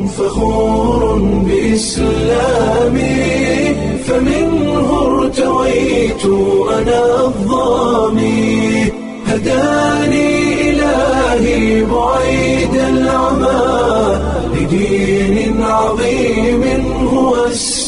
فخور بإسلامي فمنه ارتويت أنا الظامي هداني إلهي بعيد العمى لدين عظيم هو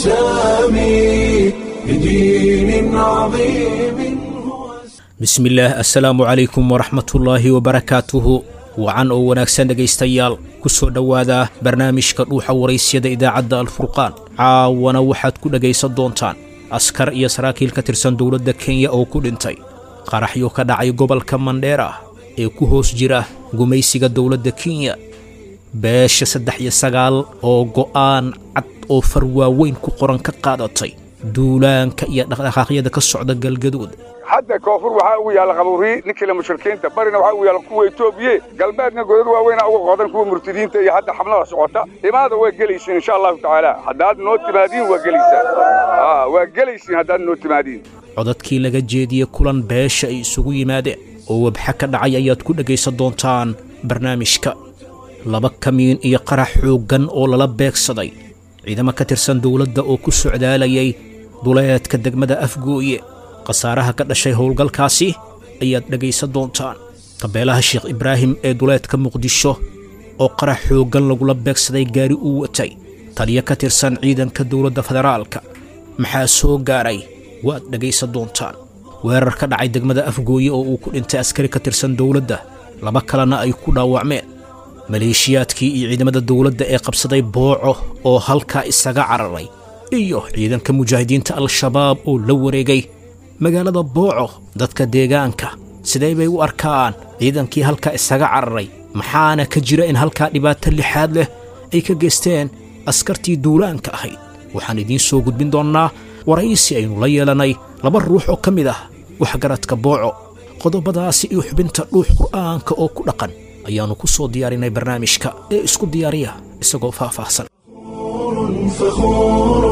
السامي لدين عظيم هو bismillaah assalaamu calaykum waraxmatullaahi wabarakaatuhu wacan oo wanaagsan dhegaystayaal ku soo dhowaada barnaamijka dhuuxa waraysyada idaacadda alfurqaan caawana waxaad ku dhegaysan doontaan askar iyo saraakiil ka tirsan dowladda kenya oo ku dhintay qaraxyo ka dhacay gobolka mandheera ee ku hoos jira gumaysiga dowladda kenya beesha saddex iyo sagaal oo go'aan cad oo far waaweyn ku qoran ka qaadatay duulaanka iyo dhaqdhaqaaqyada ka socda galgaduud hadda koonfur waxaa ugu yaalla qabuuri ninkila mushrikiinta barina waxaa ugu yaalla kuwa etoobiye galbeedna godad waaweyna uga qodan kuwa murtadiinta iyo hadda xamlada socota imaada waa gelaysiin insha allahu tacaala haddaad noo timaadiin waa gelaysaan waa gelaysiin haddaad noo timaadiin codadkii laga jeediyey kulan beesha ay isugu yimaadeen oo wabxa ka dhacay ayaad ku dhegaysan doontaan barnaamijka laba kamiin iyo qarax xooggan oo lala beegsaday ciidamo ka tirsan dowladda oo ku socdaalayay duleedka degmada afgooye khasaaraha ka dhashay howlgalkaasi ayaad dhegaysan doontaan qabeelaha sheekh ibraahim ee duleedka muqdisho oo qarax xooggan lagula beegsaday gaari uu watay taliyo ka tirsan ciidanka dowladda federaalka maxaa soo gaaray waad dhegaysan doontaan weerar ka dhacay degmada afgooye oo uu ku dhintay askari ka tirsan dowladda laba kalena ay ku dhaawacmeen maleeshiyaadkii iyo ciidamada dowladda ee qabsaday booco oo halkaa isaga cararay iyo ciidanka mujaahidiinta al-shabaab oo la wareegay magaalada booco dadka deegaanka sidee bay u arkaan ciidankii halkaa isaga cararay maxaana ka jira in halkaa dhibaato lixaad leh ay ka geysteen askartii duulaanka ahayd waxaan idiin soo gudbin doonnaa waraysi aynu la yeelanay laba ruux oo ka mid ah waxgaradka booco qodobadaasi iyo xubinta dhuux qur'aanka oo ku dhaqan ayaannu ku soo diyaarinay barnaamijka ee isku diyaariya isagoo faahfaahsan فخور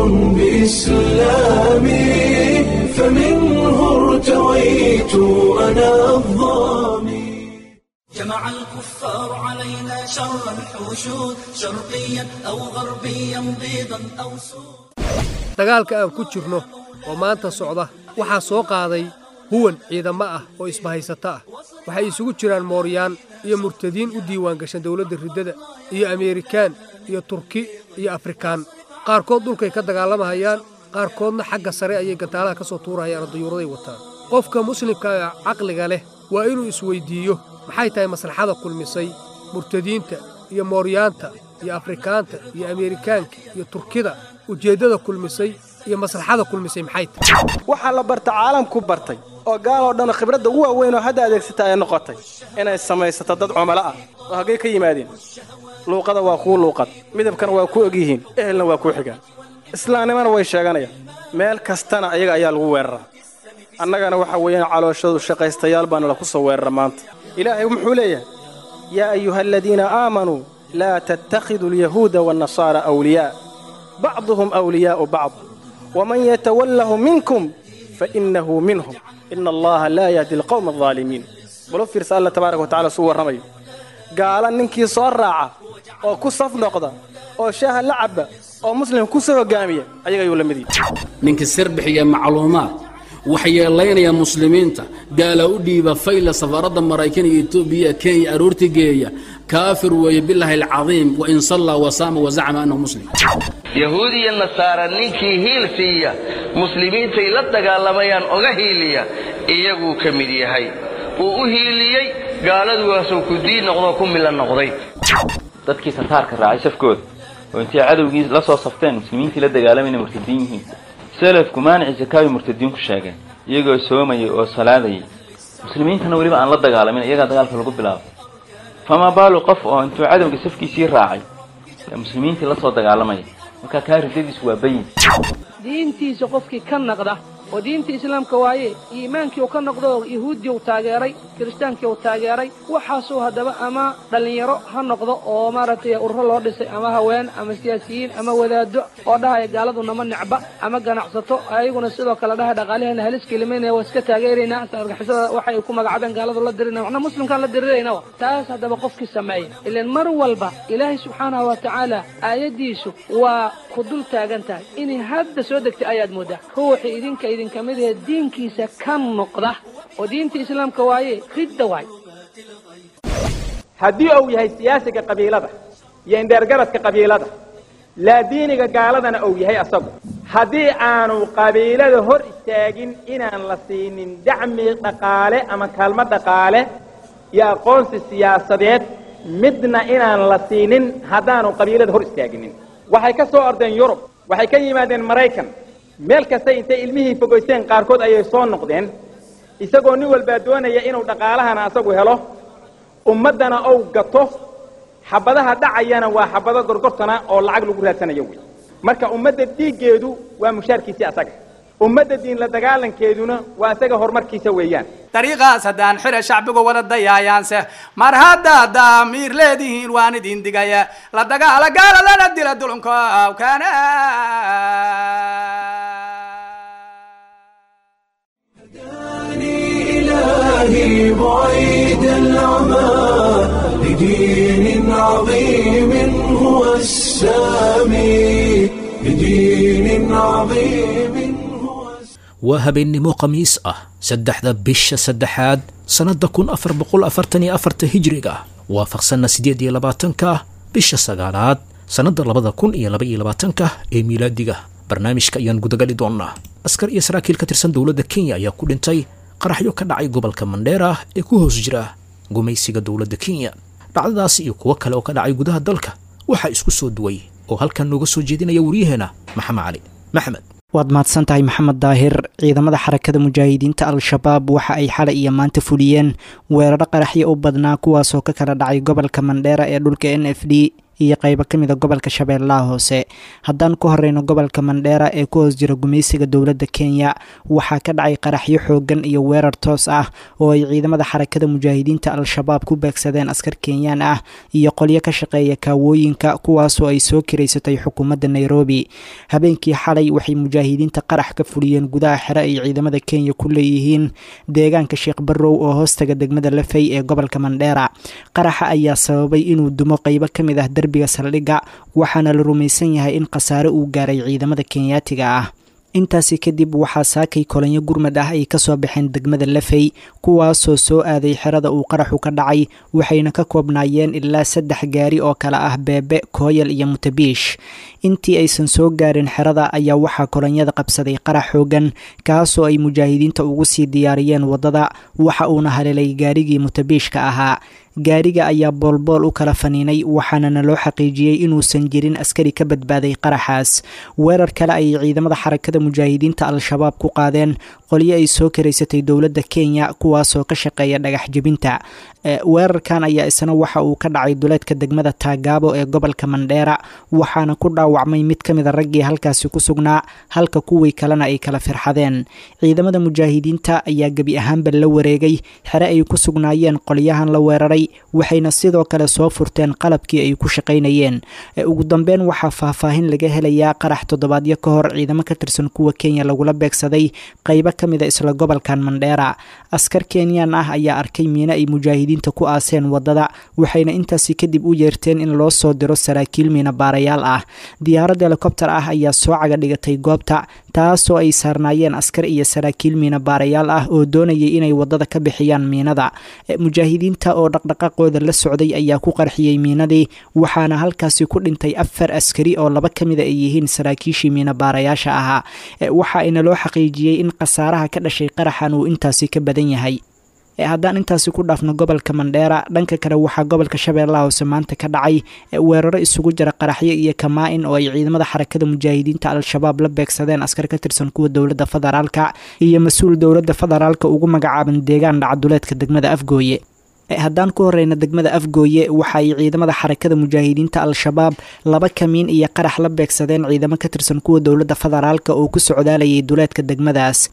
بإسلامي فمنه ارتويت أنا الظامي جمع الكفار علينا شر الحشود شرقيا أو غربيا بيضا أو سود dagaalka aan ku jirno oo maanta socda waxaa soo qaaday huwan ciidamo ah oo isbahaysato ah waxay isugu jiraan mooryaan iyo murtadiin u diiwaangashan dowladda riddada iyo ameerikaan iyo turki iyo afrikaan qaarkood dhulkay ka dagaalamahayaan qaarkoodna xagga sare ayay gantaalaha ka soo tuurahayaan oo dayuuraday wataan qofka muslimka ee caqliga leh waa inuu isweyddiiyo maxay tahay maslaxada kulmisay murtadiinta iyo mooryaanta iyo afrikaanta iyo ameerikaanka iyo turkida ujeeddada kulmisay iyo maslaxada kulmisay maxay tahay waxaa la barta caalamku bartay oo gaaloo dhan khibradda ugu waaweyn oo hadda adeegsata ay noqotay inay samaysato dad cumalo ah oo haggay ka yimaadeen luuqada waa kuu luuqad midabkana waa ku egyihiin ehelna waa kuu xigaan islaamnimana way sheeganayaan meel kastana ayaga ayaa lagu weeraraa annagana waxa weeyaan calooshadu shaqaystayaal baana laku soo weerara maanta ilaahay muxuu leeyahay yaa ayuha aladiina aamanuu laa tattakhiduu alyahuuda waannasaara awliyaa bacduhum awliyaa'u bacd waman yatawallahu minkum fainnahu minhum ina allaha laa yahdi alqowma aldaalimiin balo fiirsa alla tabaaraka watacala suu warramayo gaala ninkii soo raaca oo ku saf noqda oo shaaha la cabba oo muslim ku soo hoggaamiya ayaga ayuu la mid yahay ninka sir bixiya macluumaad waxyeelaynaya muslimiinta gaala u dhiiba fayla safaaradda maraykan iyo etoobiya kenya aroorti geeya kaafir weeye bilaahi alcadiim wain sallaa wasaama wazacama annahu muslim yahuud iyo nasaara ninkii hiil siiya muslimiintay la dagaalamayaan oga hiiliya iyaguu ka mid yahay uu u hiiliyey gaaladuwaasuu ku diin noqdoo ku milan noqday dadkii sataarka raacay safkooda oo intay cadowgii la soo safteen muslimiintii la dagaalamayna murtadiin yihiin selafku maanici sakaabi murtadiin ku sheegeen iyagoo soomayay oo salaadayay muslimiintana weliba aan la dagaalamin iyagaa dagaalka lagu bilaabay famaa baalu qof oo intuu cadowga safkiisii raacay ee muslimiintii la soo dagaalamaya markaa kaa ridadiisu waa bayin diintiisa qofkii ka naqda oo diinta islaamka waaye iimaankii uu ka noqdo yahuuddii uu taageeray kiristaankii uu taageeray waxaasuu haddaba ama dhallinyaro ha noqdo oo maaragtay ururo loo dhisay ama haween ama siyaasiyiin ama wadaado oo dhahaya gaaladu nama necba ama ganacsato ayaguna sidoo kale dhahaya dhaqaalaheena halis kelimaynaya waa iska taageeraynaa argixisada waxay ku magacaabeen gaaladu la dirinaya waxna muslimkaan la diriraynawa taas haddaba qofkii sameeya ilaan mar walba ilaahay subxaanahu wa tacaala aayaddiisu waa ku dul taagan tahay inay hadda soo degtay ayaad mooddaa ruuxii idinka idinka mid ahee diinkiisa ka noqda oo diinta islaamka waaye ridda waay haddii uu yahay siyaasiga qabiilada iyo indheergaradka qabiilada laa diiniga gaaladana uu yahay asagu haddii aanu qabiilada hor istaagin inaan la siinin dacmi dhaqaale ama kaalmo dhaqaale iyo aqoonsi siyaasadeed midna inaan la siinin haddaanu qabiilada hor istaaginin waxay ka soo ordeen yurub waxay ka yimaadeen maraykan meel kasta intay ilmihii fogaysteen qaarkood ayay soo noqdeen isagoo nin walbaa doonaya inuu dhaqaalahana asagu helo ummaddana ou gato xabadaha dhacayana waa xabado gorgortana oo lacag lagu raadsanayo wey marka ummadda dhiiggeedu waa mushaarkiisii asaga ummadda diin la dagaalankeeduna waa isaga horumarkiisa weeyaan dariiqaas haddaan xire shacbigu wada dayaayaanse mar haddaad daamiir leedihiin waan idin digaya la dagaala gaala lana dila dulunka awkaana إلهي بعيد العمى لدين عظيم هو السامي لدين عظيم waa habeennimo khamiis ah saddexda bisha saddexaad sannadda kun afar boqol afartan iyo afarta hijriga waafaqsanna siddeed iyo labaatanka bisha sagaalaad sannadda labada kun iyo laba iyo labaatanka ee miilaadiga barnaamijka ayaan gudagali doonnaa askar iyo saraakiil ka tirsan dowladda kenya ayaa ku dhintay qaraxyo ka dhacay gobolka mandheera ee ku hoos jira gumaysiga dowladda kenya dhacdadaasi iyo kuwo kale oo ka dhacay gudaha dalka waxaa isku soo duway oo halkan nooga soo jeedinaya waryaheena maxamed cali maxmed waad mahadsan tahay maxamed daahir ciidamada xarakada mujaahidiinta al-shabaab waxa ay xalay iyo maanta fuliyeen weeraro qaraxyo u badnaa kuwaasoo ka kala dhacay gobolka mandheera ee dhulka n f d iyo qaybo ka mid a gobolka shabeellaha hoose haddaan ku horeyno gobolka mandheera ee ku hoos jira gumaysiga dowladda kenya waxaa ka dhacay qaraxyo xoogan iyo weerar toos ah oo ay ciidamada xarakada mujaahidiinta al-shabaab ku beegsadeen askar kenyaan ah iyo qolyo ka shaqeeya kaawooyinka kuwaasoo ay soo kiraysatay xukuumadda nairobi habeenkii xalay waxay mujaahidiinta qarax ka fuliyeen gudaha xere ay ciidamada kenya ku leeyihiin deegaanka sheekh barrow oo hoostaga degmada lafey ee gobolka mandheera qaraxa ayaa sababay inuu dumo qaybo ka mid ah derbiga saldhigga waxaana la rumaysan yahay in khasaare uu gaaray ciidamada kenyaatiga ah intaasi kadib waxaa saakay kolanyo gurmad ah ay kasoo baxeen degmada lafey kuwaasoo soo aaday xerada uu qaraxu ka dhacay waxayna ka koobnaayeen ilaa saddex gaari oo kale ah beebe kooyal iyo mutabiish intii aysan soo gaarin xerada ayaa waxaa kolonyada qabsaday qarax xoogan kaasoo ay mujaahidiinta ugu sii diyaariyeen waddada waxa uuna haleelay gaarigii mutabiishka ahaa gaariga ayaa boolbool u kala faniinay waxaanana loo xaqiijiyey inuusan jirin askari ka badbaaday qaraxaas weerar kale ayay ciidamada xarakada mujaahidiinta al-shabaab ku qaadeen qolyo ay soo karaysatay dowladda kenya kuwaasoo ka shaqeeya dhagax jebinta weerarkan ayaa isna waxa uu ka dhacay duleedka degmada taagaabo ee gobolka mandheera waxaana ku dhaawacmay mid ka mida raggii halkaasi ku sugnaa halka kuwii kalena ay kala firxadeen ciidamada mujaahidiinta ayaa gebi ahaanba la wareegay xere ay ku sugnaayeen qolyahan la weeraray waxayna sidoo kale soo furteen qalabkii ay ku shaqaynayeen ugu dambeyn waxaa faahfaahin laga helayaa qarax toddobaadyo ka hor ciidamo ka tirsan kuwa kenya lagula beegsaday qaybo ka mid a isla gobolkan mandheera askar kenyaan ah ayaa arkay miino ay mujaahidiinta ku aaseen waddada waxayna intaasi kadib u yeerteen in loo soo diro saraakiil miina baarayaal ah diyaarad helikobter ah ayaa soo caga dhigatay goobta taasoo ay saarnaayeen askar iyo saraakiil miina baarayaal ah oo doonayay inay waddada ka bixiyaan miinada mujaahidiinta oo dhaqdhaqaaqooda la socday ayaa ku qarxiyey miinadii waxaana halkaasi ku dhintay afar askari oo laba ka mida ay yihiin saraakiishii miina baarayaasha ahaa waxa ayna loo xaqiijiyey in khasaaraha ka dhashay qaraxan uu intaasi ka badan yahay haddaan intaasi ku dhaafno gobolka mandheera dhanka kale waxaa gobolka shabeellaha hoose maanta ka dhacay weeraro isugu jira qaraxyo iyo kamaa-in oo ay ciidamada xarakada mujaahidiinta al-shabaab la beegsadeen askar ka tirsan kuwa dowladda federaalka iyo mas-uul dowladda federaalka ugu magacaaban deegaan dhacduleedka degmada afgooye haddaan ku horeyna degmada afgooye waxa ay ciidamada xarakada mujaahidiinta al-shabaab laba kamiin iyo qarax la beegsadeen ciidamo ka tirsan kuwa dowladda federaalka oo ku socdaalayay duleedka degmadaas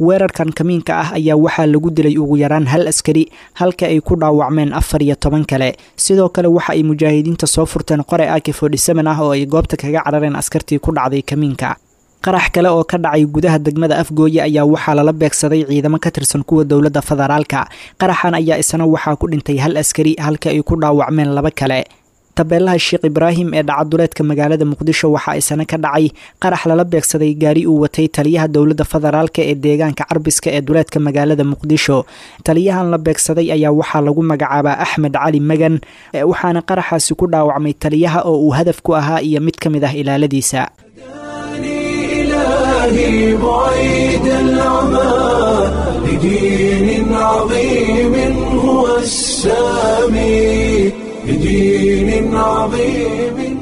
weerarkan kamiinka ah ayaa waxaa lagu dilay ugu yaraan hal askari halka ay ku dhaawacmeen afar iyo toban kale sidoo kale waxa ay mujaahidiinta soo furteen qore aki forty-seven ah oo ay goobta kaga carareen askartii ku dhacday kamiinka qarax kale oo ka dhacay gudaha degmada afgooye ayaa waxaa lala beegsaday ciidamo ka tirsan kuwa dowladda federaalka qaraxan ayaa isna waxaa ku dhintay hal askari halka ay ku dhaawacmeen laba kale tabeelaha sheekh ibraahim ee dhacaduleedka magaalada muqdisho waxaa isna ka dhacay qarax lala beegsaday gaari uu watay taliyaha dowladda federaalka ee deegaanka carbiska ee duleedka magaalada muqdisho taliyahan la beegsaday ayaa waxaa lagu magacaabaa axmed cali magan waxaana qaraxaasi ku dhaawacmay taliyaha oo uu hadaf ku ahaa iyo mid ka mid ah ilaaladiisa إلهي بعيد العمى لدين عظيم هو السامي لدين عظيم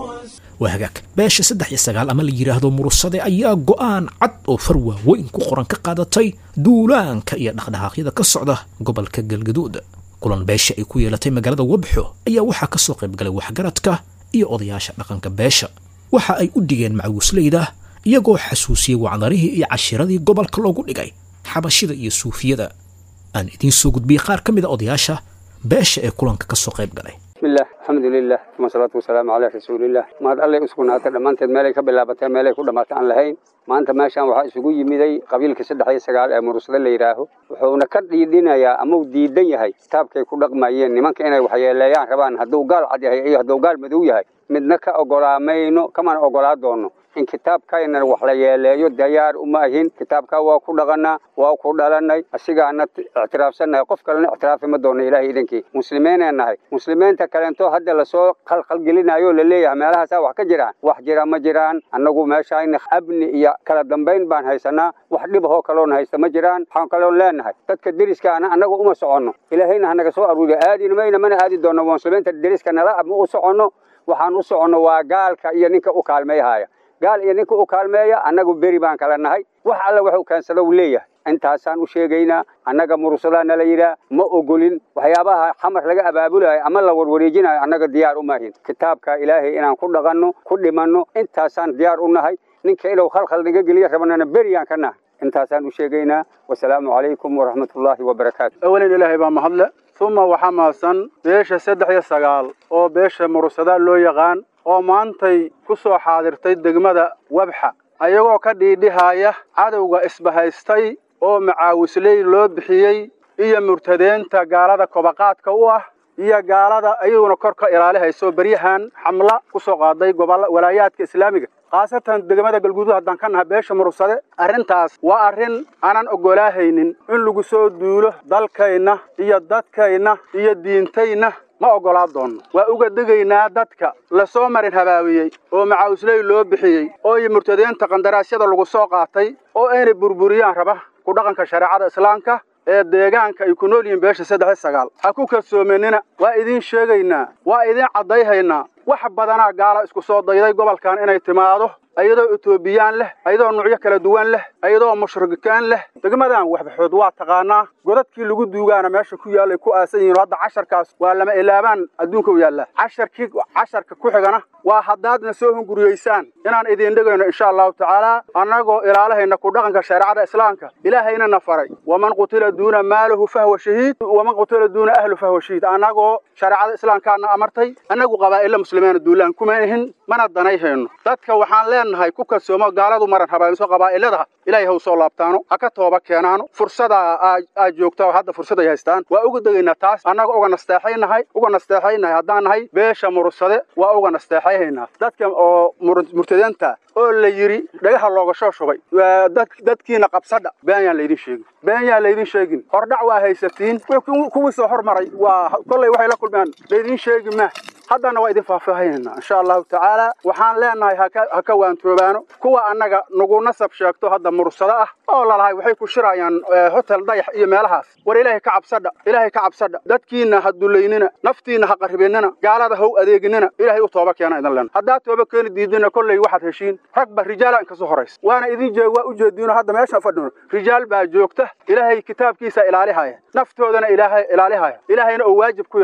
waa hagaag beesha saddex iyo sagaal ama la yidhaahdo murusade ayaa go'aan cad oo far waaweyn ku qoran ka qaadatay duulaanka iyo dhaqdhaqaaqyada ka socda gobolka galgaduud kulan beesha ay ku yeelatay magaalada wabxo ayaa waxaa ka soo qaybgalay waxgaradka iyo odayaasha dhaqanka beesha waxa ay u dhigeen macawisleyda iyagoo xasuusiyey wacdarihii iyo cashiradii gobolka loogu dhigay xabashida iyo suufiyada aan idiin soo gudbiyey qaar ka mid a odayaasha beesha ee kulanka ka soo qayb galay bismillah alxamdulilah uma salaatu wasalaamu calaa rasuulillah mahad allay u sugnaatay dhammaanteed meelay ka bilaabatay meelay ku dhammaatay aan lahayn maanta meeshaan waxaa isugu yimiday qabiilka saddex iyo sagaal ee murusada la yidhaaho wuxuuna ka dhiidhinayaa ama uu diidan yahay kitaabkay ku dhaqmayeen nimanka inay waxyeeleeyaan rabaan hadduu gaal cad yahay iyo hadduu gaal madow yahay midna ka ogolaamayno kamana ogolaa doono in kitaabkayna wax la yeeleeyo dayaar uma ahin kitaabkaa waa ku dhaqanaa waa ku dhalanay asigaana ictiraafsannahay qof kalena ictiraafi ma doono ilaahay idankii muslimiinee nahay muslimiinta kalento hadda lasoo qalqalgelinayo la leeyahay meelahaasaa wax ka jiraan wax jira ma jiraan annagu meeshayna abni iyo kala dambayn baan haysanaa wax dhibahoo kaloon haysta ma jiraan waxaan kaloon leenahay dadka deriskaana annagu uma soconno ilaahayna hanaga soo aruuriyo aadina mayna mana aadi doonno muslimiinta deriska nala ma u soconno waxaan u soconno waa gaalka iyo ninka u kaalmayhaya gaal iyo ninka u kaalmeeya annagu beri baan kala nahay wax alla waxuu keensada uu leeyahay intaasaan u sheegaynaa annaga murusadaa nala yidhaah ma ogolin waxyaabaha xamar laga abaabulayo ama la warwareejinayo annaga diyaar uma ahin kitaabka ilaahay inaan ku dhaqanno ku dhimanno intaasaan diyaar u nahay ninka inuu khalkhal naga geliyo rabanana beriyaan ka nahay intaasaan u sheegaynaa wasalaamu calaykum waraxmatullaahi wabarakaatu awalin ilaahay baa mahadle uma waxaa mahadsan beesha saddex iyo sagaal oo beesha murusada loo yaqaan oo maantay ku soo xaadirtay degmada wabxa ayagoo ka dhiidhihaya cadowga isbahaystay oo macaawisley loo bixiyey iyo murtadeenta gaalada kobaqaadka u ah iyo gaalada ayaguna kor ka ilaalihayso beryahan xamla ku soo qaaday gobolla walaayaadka islaamiga khaasatan degmada galguduud haddaan ka naha beesha murusade arrintaas waa arrin aanan oggolaahaynin in lagu soo duulo dalkayna iyo dadkayna iyo diintayna ma oggolaa doonno waa uga degaynaa dadka lasoo marin habaabiyey oo macaawisley loo bixiyey oo iyo murtadeenta qandaraasyada lagu soo qaatay oo aynay burburiyaan raba ku dhaqanka shareecada islaamka ee deegaanka ay ku nool yihiin beesha saddex iyo sagaal ha ku kalsoomanina waa idiin sheegaynaa waa idiin caddayhaynaa wax badanaa gaala isku soo dayday gobolkan inay timaado ayadoo etoobiyaan leh ayadoo nuucyo kala duwan leh ayadoo mushrikikaan leh degmadan waxbaxood waa taqaanaa godadkii lagu duugaana meesha ku yaallay ku aasan yihiin hadda casharkaas waa lama ilaabaan adduunka u yaallaa casharkii casharka ku xigana waa haddaadna soo hunguriyeysaan inaan idiin dhigayno insha allahu tacaala annagoo ilaalahayna ku dhaqanka shareecada islaamka ilaahayna na faray waman qutila duuna maalahu fahwa shahiid waman qutila duuna ahlu fahwa shahiid annagoo shareecada islaamkaana amartay annagu qabaa'illa muslimiina duulaan kuma ihin mana danayhayno dadka waxaan leenahay ku kalsoomo gaaladu maran habaamiso qabaa'ilada ilaahay ha u soo laabtaano ha ka tooba keenaano fursada aad joogta oo hadda fursad ay haystaan waa uga degaynaa taas annaga uga nasteexaynahay uga nasteexaynahay haddaan nahay beesha murursade waa uga nasteexayhaynaa dadka oo murtadeenta oo la yidhi dhagaha looga soo shubay dadkiina qabsadha been yaan laydin sheegin been yaan laydin sheegin hordhac waa haysatiin kuwii soo hormaray waa kollay waxay la kulmeen laydin sheegi ma haddana waa idin faahfaahinayna insha allahu tacaala waxaan leenahay ha ka waantoobaano kuwa annaga nagu nasab sheegto hadda mursado ah oo lalahay waxay ku shirayaan hotel dayax iyo meelahaas war ilaahay ka cabsadha ilaahay ka cabsadha dadkiina ha dulaynina naftiina ha qaribinina gaalada ha u adeeginina ilaahay u tooba keena idin len haddaad tooba keeni diidina kolley waxaad heshiin ragba rijaala inkasoo horaysa waana idin jeeg waa u jeediino hadda meesha fadhino rijaal baa joogta ilaahay kitaabkiisa ilaalihaya naftoodana ilaahay ilaalihaya ilaahayna oo waajib ku yeela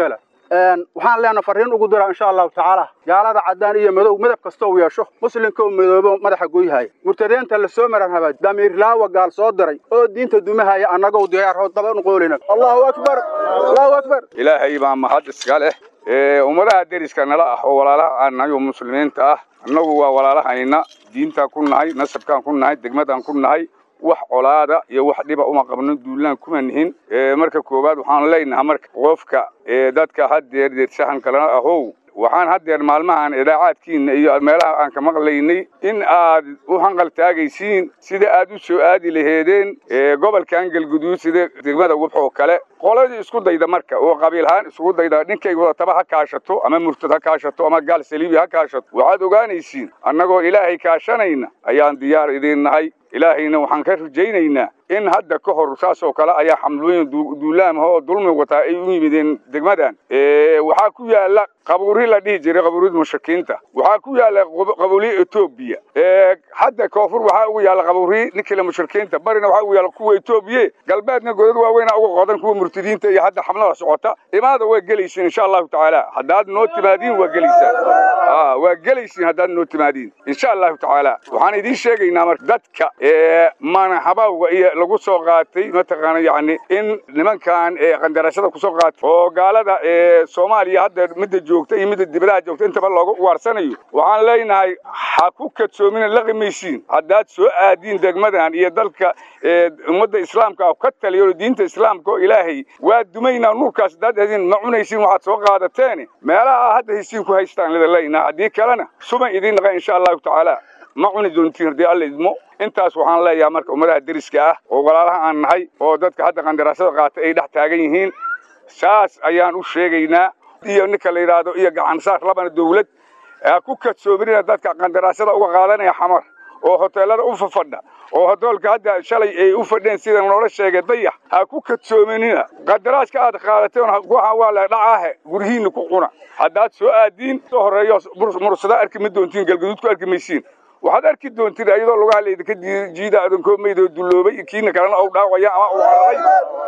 waxaan leenahay farriin ugu diraa insha allahu tacaala gaalada caddaan iyo madow midab kasta uu yeesho muslimka uu midoobo madaxa goyhaya murtadeenta la soo maran habaa damiirlaawa gaal soo diray oo diinta dumahaya annagoo diyaarhood daba nuqoolina allahu akbar allahu akbar ilaahay baa mahad iska leh ummadaha deriska nala ah oo walaalaha aan nahay oo muslimiinta ah annagu waa walaalahayna diintaan ku nahay nasabkaan ku nahay degmadaan ku nahay wax colaada iyo wax dhiba uma qabno duulaan kuma nihin marka koowaad waxaan leenahay marka qofka dadka haddeer deershahan kalena ahow waxaan haddeer maalmahan idaacaadkiina iyo meelaha aan ka maqlaynay in aad u hanqal taagaysiin sida aad u soo aadi laheedeen gobolkan galguduud sida degmada wubx oo kale qoladii isku dayda marka oo qabiilhaan isugu dayda ninkay wadataba ha kaashato ama murtad ha kaashato ama gaal saliibi ha kaashato waxaad ogaanaysiin annagoo ilaahay kaashanayna ayaan diyaar idiin nahay ilaahayna waxaan ka rajaynaynaa in hadda ka hor saas oo kale ayaa xamlooyin duulaamah oo dulmi wataa ay u yimideen degmadan waxaa ku yaala qabuuri la dhihi jiray qabuurida mushrikiinta waxaa ku yaala qabuuri etoobiya hadda koonfur waxaa ugu yaala qabuuri ninkila mushrikiinta barina waxaa ugu yaala kuwa etoobiye galbeedna godad waaweyna uga qodan kuwa murtadiinta iyo hadda xamlada socota imaada waa gelaysiin insha allahu tacaala haddaad noo timaadiin waa gelaysaan waa gelaysiin haddaad noo timaadiin insha allahu tacaala waxaan idiin sheegaynaa marka dadka manahabawga iyo lagu soo qaatay mataqaana yacni in nimankan qandarashada kusoo qaatay oo gaalada soomaaliya hadda midda joogta iyo midda dibadaha joogta intaba looga waarsanayo waxaan leenahay ha ku kadsoomina la qimaysiin haddaad soo aadiin degmadan iyo dalka ummadda islaamka ka taliyo diinta islaamka oo ilaahay waa dumaynaa nuurkaas haddaad aadin ma cunaysiin waxaad soo qaadateen meelaha hadda haysiin ku haystaan lida leenaha haddii kalena suban idiin naqa insha allahu tacaala ma cuni doontiin haddii alla idmo intaas waxaan leeyahay marka ummadaha deriska ah oo walaalaha aan nahay oo dadka hadda qandaraasada qaatay ay dhex taagan yihiin saas ayaan u sheegaynaa iyo ninka la yidhaahdo iyo gacansaar labana dawlad ha ku kadsoominina dadka qandaraasada uga qaadanaya xamar oo hoteelada u fafadha oo hoteelka hadda shalay ay u fadheen sida noola sheegay dayax ha ku kadsoominina qadaraaska aad qaadateen waxaa waa la dhacaahe guryihiinna ku cuna haddaad soo aadiin soo horeeyo mursada arki ma doontiin galgaduud ku arki maysiin waxaad arki doontiin iyadoo lugaha laydinka jiida adankoo maydoo dulloobay kiina kalena ou dhaawaya ama uu cararay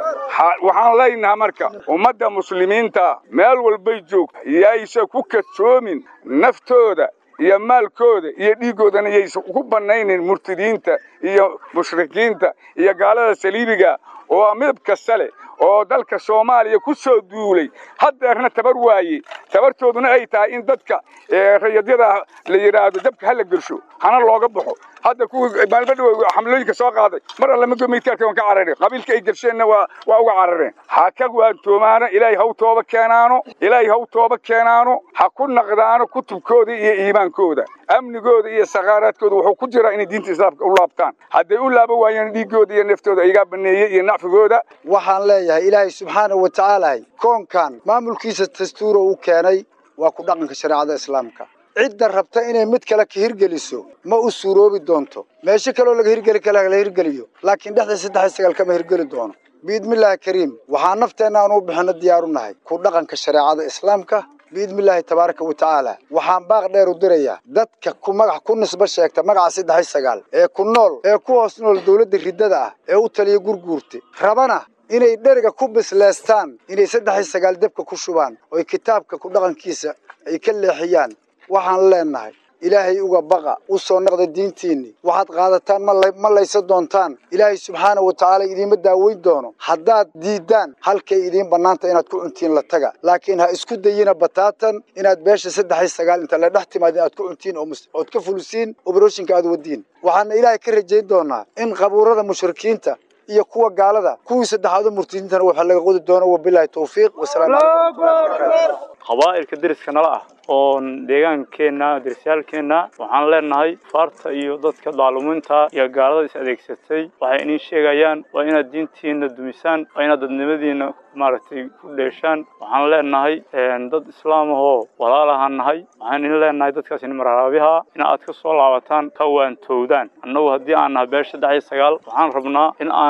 waxaan leenaha marka ummadda muslimiinta meel walbay joogta yaysa ku kadsoomin naftooda iyo maalkooda iyo dhiiggoodana yaysa ku bannaynin murtadiinta iyo mushrikiinta iyo gaalada saliibiga oo midab kasta leh oo dalka soomaaliya ku soo duulay haddeerna tabar waaye tabartooduna ay tahay in dadka rayadyada la yidhaahdo dabka hala gelsho hana looga baxo hadda kuwii maalmo dhow xamlooyinka soo qaaday mar alle mago meydkaarka waan ka carareen qabiilka ay gelsheenna waa waa uga carareen ha ka waantoomaano ilaahay haw tooba keenaano ilaahay haw tooba keenaano ha ku naqdaano kutubkooda iyo iimaankooda amnigooda iyo sakaaraadkooda wuxuu ku jiraa inay diinta islaamka u laabtaan hadday u laaba waayeen dhiiggooda iyo neftooda igaa baneeyey iyo nacfigooda waxaan leeyahay ilaahay subxaanahu wa tacaala koonkan maamulkiisa dastuura uu keenay waa ku dhaqanka shareecada islaamka cidda rabta inay mid kale ka hirgeliso ma u suuroobi doonto meesho kaloo laga hirgeli kale la hirgeliyo laakiin dhexda saddex iyo sagaal kama hirgeli doono biidmillaahi kariim waxaa nafteenna aan u bixinno diyaar u nahay ku dhaqanka shareecada islaamka biidmillaahi tabaaraka wa tacaala waxaan baaq dheer u dirayaa dadka ku magac ku nisbo sheegta magaca saddex iyo sagaal ee ku nool ee ku hoos nool dowladda riddada ah ee u taliya gurguurta rabana inay dheriga ku bisleestaan inay saddex iyo sagaal debka ku shubaan oy kitaabka ku dhaqankiisa ay ka leexiyaan waxaan leenahay ilaahay uga baqa u soo naqda diintiinni waxaad qaadataan ma laysa doontaan ilaahay subxaana wa tacaala idiinma daaweyn doono haddaad diiddaan halkay idiin bannaanta inaad ku cuntiin la taga laakiin ha isku dayina bataatan inaad beesha saddex iyo sagaal inta la dhex timaadin aad ku cuntiin ood ka fulisiin obroshinka aad wadiin waxaana ilaahay ka rajayn doonaa in qabuurada mushrikiinta iyo kuwa gaalada kuwii saddexaadu murtidiintana waxa laga qodi doono wabilaahi tawfiiq wasalaamu calaykum qabaa'ilka deriska nala ah oo deegaankeenna derisyaalkeenna waxaan leenahay faarta iyo dadka daaluminta iyo gaalada is adeegsatay waxay inii sheegayaan waa inaad diintiina dumisaan waa inaad dadnimadiina maaragtay ku dheeshaan waxaan leenahay dad islaam ahoo walaalahaan nahay waxaan in leenahay dadkaas in mararaabiha in aad ka soo laabataan ka waantowdaan annagu haddii aan nahay beesha saddex iyo sagaal waxaan rabnaa in aan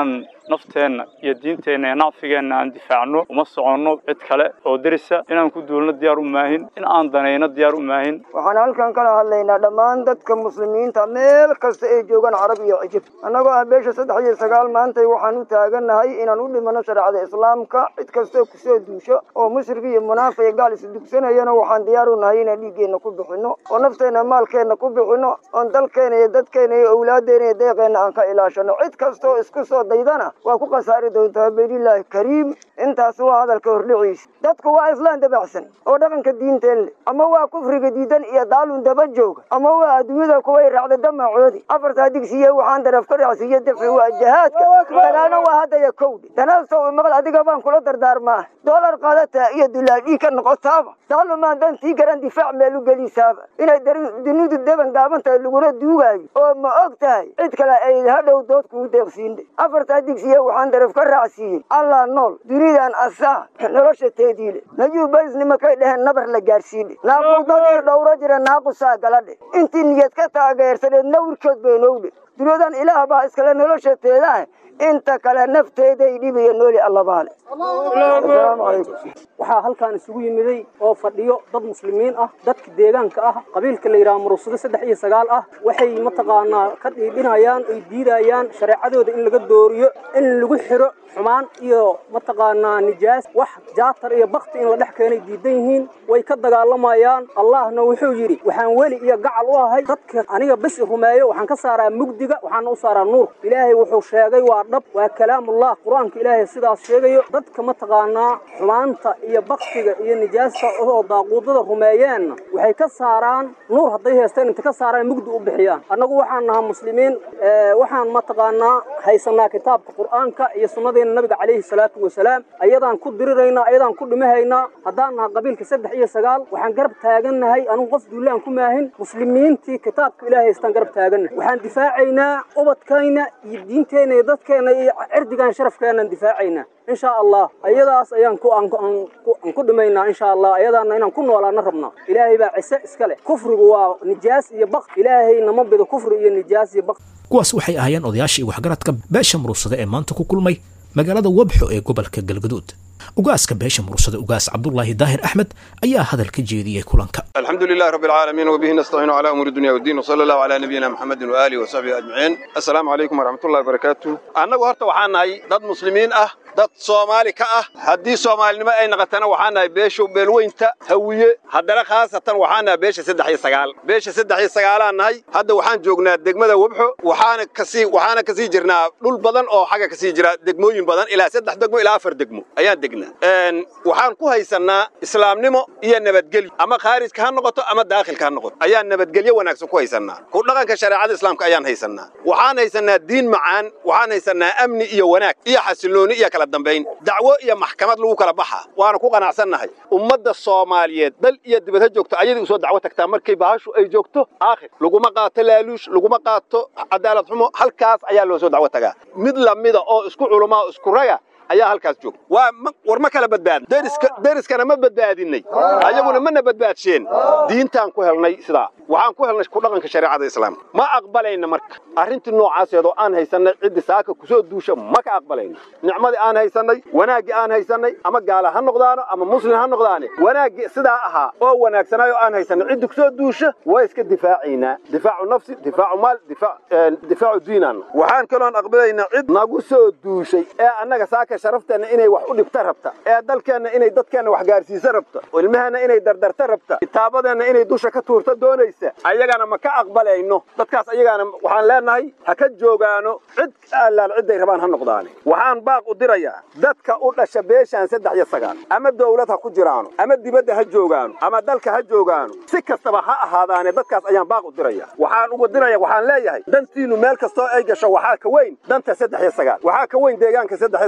nafteenna iyo diinteenna iyo nacfigeenna aan difaacno uma soconno cid kale oo derisa inaan ku duulno diyaar u maahin in aan danayno diyaar u maahin waxaan halkan kala hadlaynaa dhammaan dadka muslimiinta meel kasta ay joogaan carab iyo cijib annagoo ah beesha saddex iyo sagaal maantay waxaan u taagannahay inaan u dhimano shareecada islaamka cid kastoo kusoo duusho oo mushrik iyo munaafiq iyo gaal isdugsanayana waxaan diyaar u nahay inaan dhiiggeenna ku bixinno oo nafteenna maalkeenna ku bixinno oon dalkeena iyo dadkeena iyo awlaaddeena iyo deeqeenna aan ka ilaashano cid kastoo isku soo daydana waa ku khasaari doontaa beydillaahi kariim intaas waa hadalka hordhiciisa dadku waa islaan dabaxsan oo dhaqanka diinteen leh ama waa kufriga diidan iyo daalun daba jooga ama waa adduunyada kuway raacda damacoodi afartaa digsiye waxaan daraf ka raacsiiye dafci waa jahaadka dagaalna waa haddaya kowdhi danaastow imaqal adiga baan kula dardaarmaa doolar qaadataa iyo dulaal dhiig ka noqotaaba daalumaan dantii garan difaac meel u gelisaaba inay dunidu deban gaaban tahay laguna duugaayo oo ma og tahay cid kale ay hadhow dood kugu deeqsiinde afartaa digsiye waxaan daraf ka raacsiiyey allah nool dunidan asaa nolosha teediile najuu barisnima kay dheheen nabar la gaarsiine naaquudadii dhowro jira naaqusaa galadhe intii niyad ka taageersaneed nawrkood baynowdhe dunyadan ilaah baa iskale nolosha teedaah inta kale nafteeday dhibayo nooli allabaale asalaamu calaykum waxaa halkaan isugu yimiday oo fadhiyo dad muslimiin ah dadka deegaanka ah qabiilka la yidhaha murugsado saddex iyo sagaal ah waxay mataqaanaa ka dhiidhinayaan ay diidayaan shareecadooda in laga dooriyo in lagu xiro xumaan iyo mataqaanaa nijaas wax jaatar iyo bakti in la dhex keenay diidan yihiin way ka dagaalamayaan allahna wuxuu yidhi waxaan weli iyo gacal u ahay dadka aniga bes rumeeyo waxaan ka saaraa mugdiga waxaana u saaraa nuur ilaahay wuxuu sheegay waa dhab waa kalaamullah qur-aanka ilaahay sidaas sheegayo dadka mataqaanaa xumaanta iyo baktiga iyo nijaasta oo daaquudada rumeeyeenna waxay ka saaraan nuur hadday haysteen inta ka saaraan mugdi u bixiyaan annagu waxaan nahaa muslimiin waxaan mataqaanaa haysanaa kitaabka qur-aanka iyo sunnadeena nabiga calayhi salaatu wasalaam ayadaan ku diriraynaa ayadaan ku dhimahaynaa haddaan naha qabiilka saddex iyo sagaal waxaan garab taagannahay anugu qof duulaan ku maahin muslimiintii kitaabka ilaahay haystaan garab taagannahay waxaan difaacaynaa ubadkayna iyo diinteenna iyo dadkeenna iyo cirdigaan sharafkeenaan difaacaynaa in sha allah ayadaas ayaan ku aan ku dhimaynaa insha allah ayadaana inaan ku noolaana rabnaa ilaahay baa cise iska leh kufrigu waa nijaas iyo baq ilaahay nama bido kufri iyo nijaas iyo baq kuwaas waxay ahaayeen odayaashii waxgaradka beesha murugsada ee maanta ku kulmay magaalada wabxo ee gobolka galgaduud ugaaska beesha murugsada ugaas cabdulaahi daahir axmed ayaa hadal ka jeediyey kulanka الحمد لله رب العالمين وبه نستعين على امور الدنيا والدين وصلى الله على نبينا محمد واله وصحبه اجمعين السلام عليكم ورحمه الله وبركاته annagu horta waxaan nahay dad muslimiin ah dad soomaali ka ah haddii soomaalinimo ay naqatana waxaan nahay beesha beelweynta hawiye haddana khaasatan waxaan nahay beesha saddex iyo sagaal beesha saddex iyo sagaalaan nahay hadda waxaan joognaa degmada webxo waxaana kasii waxaana kasii jirnaa dhul badan oo xagga kasii jira degmooyin badan ilaa saddex degmo ilaa afar degmo ayaan degnaa waxaan ku haysannaa islaamnimo iyo nabadgelyo ama khaarijka ha noqoto ama daakhilka ha noqoto ayaan nabadgelyo wanaagsan ku haysannaa ku dhaqanka shareecada islaamka ayaan haysannaa waxaan haysannaa diin macaan waxaan haysannaa amni iyo wanaag iyo xasillooni iyo kala dambayn dacwo iyo maxkamad lagu kala baxa waana ku qanacsannahay ummadda soomaaliyeed dal iyo dibad ha joogto ayadii usoo dacwo tagtaa markay bahashu ay joogto aakhir laguma qaato laaluush laguma qaato cadaalad xumo halkaas ayaa loo soo dacwo tagaa mid lamida oo isku culumaa isku raga ayaa halkaas joogta waa war ma kala badbaadin deriska deriskana ma badbaadinay ayaguna mana badbaadsheen diintaan ku helnay sidaa waxaan ku helnay ku dhaqanka shareecada islaamka ma aqbalayna marka arrintii noocaaseedoo aan haysanay ciddii saaka kusoo duusha ma ka aqbalayna nicmadii aan haysanay wanaaggii aan haysanay ama gaala ha noqdaano ama muslim ha noqdaane wanaaggii sidaa ahaa oo wanaagsanaayo aan haysanay ciddii kusoo duusha waa iska difaacaynaa difaacu nafsi difaacu maal difaacu diinaan waxaan kaloon aqbalaynaa cid nagu soo duushay ee annaga saaka sharafteenna inay wax u dhibta rabta ee dalkeenna inay dadkeenna wax gaarsiisa rabta ilmaheenna inay dardarta rabta kitaabadeenna inay dusha ka tuurta doonaysa ayagana ma ka aqbalayno dadkaas ayagaana waxaan leenahay ha ka joogaano cid allaal cidday rabaan ha noqdaane waxaan baaq u dirayaa dadka u dhasha beeshaan saddex iyo sagaal ama dawlad ha ku jiraano ama dibadda ha joogaano ama dalka ha joogaano si kastaba ha ahaadaane dadkaas ayaan baaq u diraya waxaan ugu diraya waxaan leeyahay dantiinu meel kastoo ay gasho waxaa ka weyn danta saddex iyo sagaal waxaa ka weyn deegaanka saddex iyo sagaal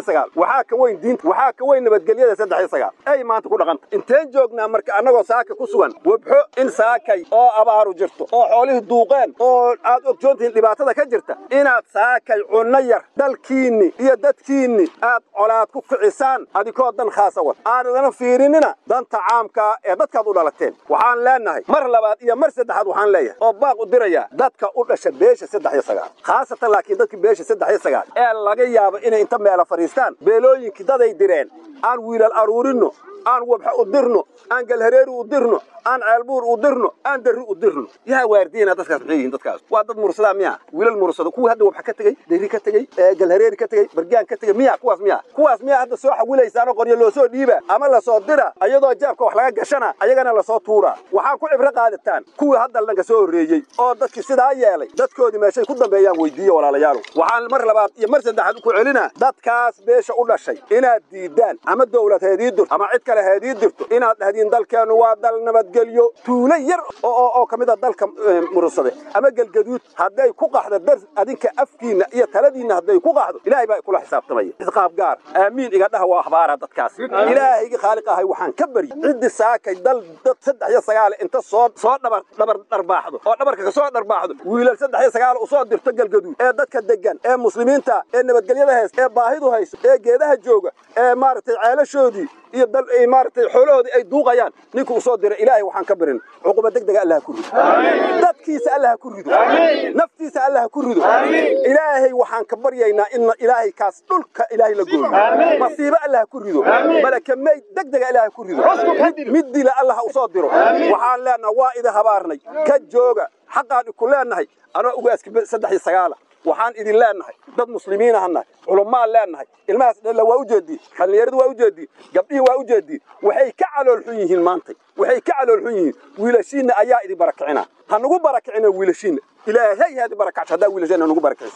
waxaa ka weyn diinta waxaa ka weyn nabadgelyada saddex iyo sagaal ay maanta ku dhaqanta inteen joognaa marka annagoo saaka ku sugan webxo in saakay oo abaaru jirto oo xoolihii duuqeen oo aad ogjoontihiin dhibaatada ka jirta inaad saakay cunno yar dalkiinni iyo dadkiinni aad colaad ku kicisaan adikoo dan khaasa wad aanadana fiirinina danta caamkaa ee dadkaad u dhalateen waxaan leenahay mar labaad iyo mar saddexaad waxaan leeyahay oo baaq u dirayaa dadka u dhasha beesha saddex iyo sagaal khaasatan laakiin dadkii beesha saddex iyo sagaal ee laga yaabo inay inta meela fadhiistaan beelooyinkii daday direen aan wiilal aruurinno aan wabxa u dirno aan galhareeri u dirno aan ceelbuur u dirno aan darri u dirno yaa waardiina dadkaas maxay yihiin dadkaas waa dad mursadaa miya wiilal mursada kuwii hadda wabxa ka tegey darri ka tegey galhareeri ka tegey bargaan ka tegey miya kuwaas miya kuwaas miya hadda soo xawilaysaanoo qoryo loo soo dhiiba ama lasoo dira ayadoo jaabka wax laga gashana ayagana lasoo tuura waxaa ku cibro qaadataan kuwii hadda dhanka soo horreeyey oo dadkii sidaa yeelay dadkoodii meeshay ku dambeeyaan weydiiye walaalayaal waxaan mar labaad iyo mar saddexaad ku celinaa dadkaas beesha u dhashay inaad diidaan ama dowlad heedii dirto ama cid kale heedii dirto inaad dhahdiin dalkeennu waa dal nabadgelyo tuulo yar oo oo ka mid a dalka murursade ama gelgaduud hadday ku qaxdo dar adinka afkiinna iyo taladiinna hadday ku qaxdo ilaahay baa kula xisaabtamaya isqaab gaar aamiin iga dhaha waa akhbaara dadkaas ilaahaygi khaaliq ahay waxaan ka baryi ciddi saakay dal dad saddex iyo sagaal inta soo soo dhabar dhabar dharbaaxdo oo dhabarka kasoo dharbaaxdo wiilal saddex iyo sagaal usoo dirto galgaduud ee dadka degan ee muslimiinta ee nabadgelyada haysta ee baahidu hayso ee geedaha jooga ee maaragtay ceelashoodii iyo dal maaragtay xoolahoodii ay duuqayaan ninka usoo dira ilaahay waxaan ka barin cuquba degdega allah ku rido dadkiisa allah ku rido naftiisa allah ku rido ilaahay waxaan ka baryaynaa in ilaahay kaas dhulka ilaahay la gooyo masiibo allah ku rido malaka meyd degdega ilaahay ku rido mid dila allah usoo diro waxaan leenahay waa idin habaarnay ka jooga xaqaan iku leenahay anoo ugaaski saddex iyo sagaala waxaan idin leenahay dad muslimiin ahanahay culummaan leenahay ilmahaas dhalla waa u jeediin dhallinyaradu waa u jeediin gabdhihii waa u jeediin waxay ka calool xun yihiin maantay waxay ka calool xun yihiin wiilashiinna ayaa idin barakicina ha nugu barakicina wiilashiinna ilaahay haadi barakacso haddaa wiilashiinna nugu barakicso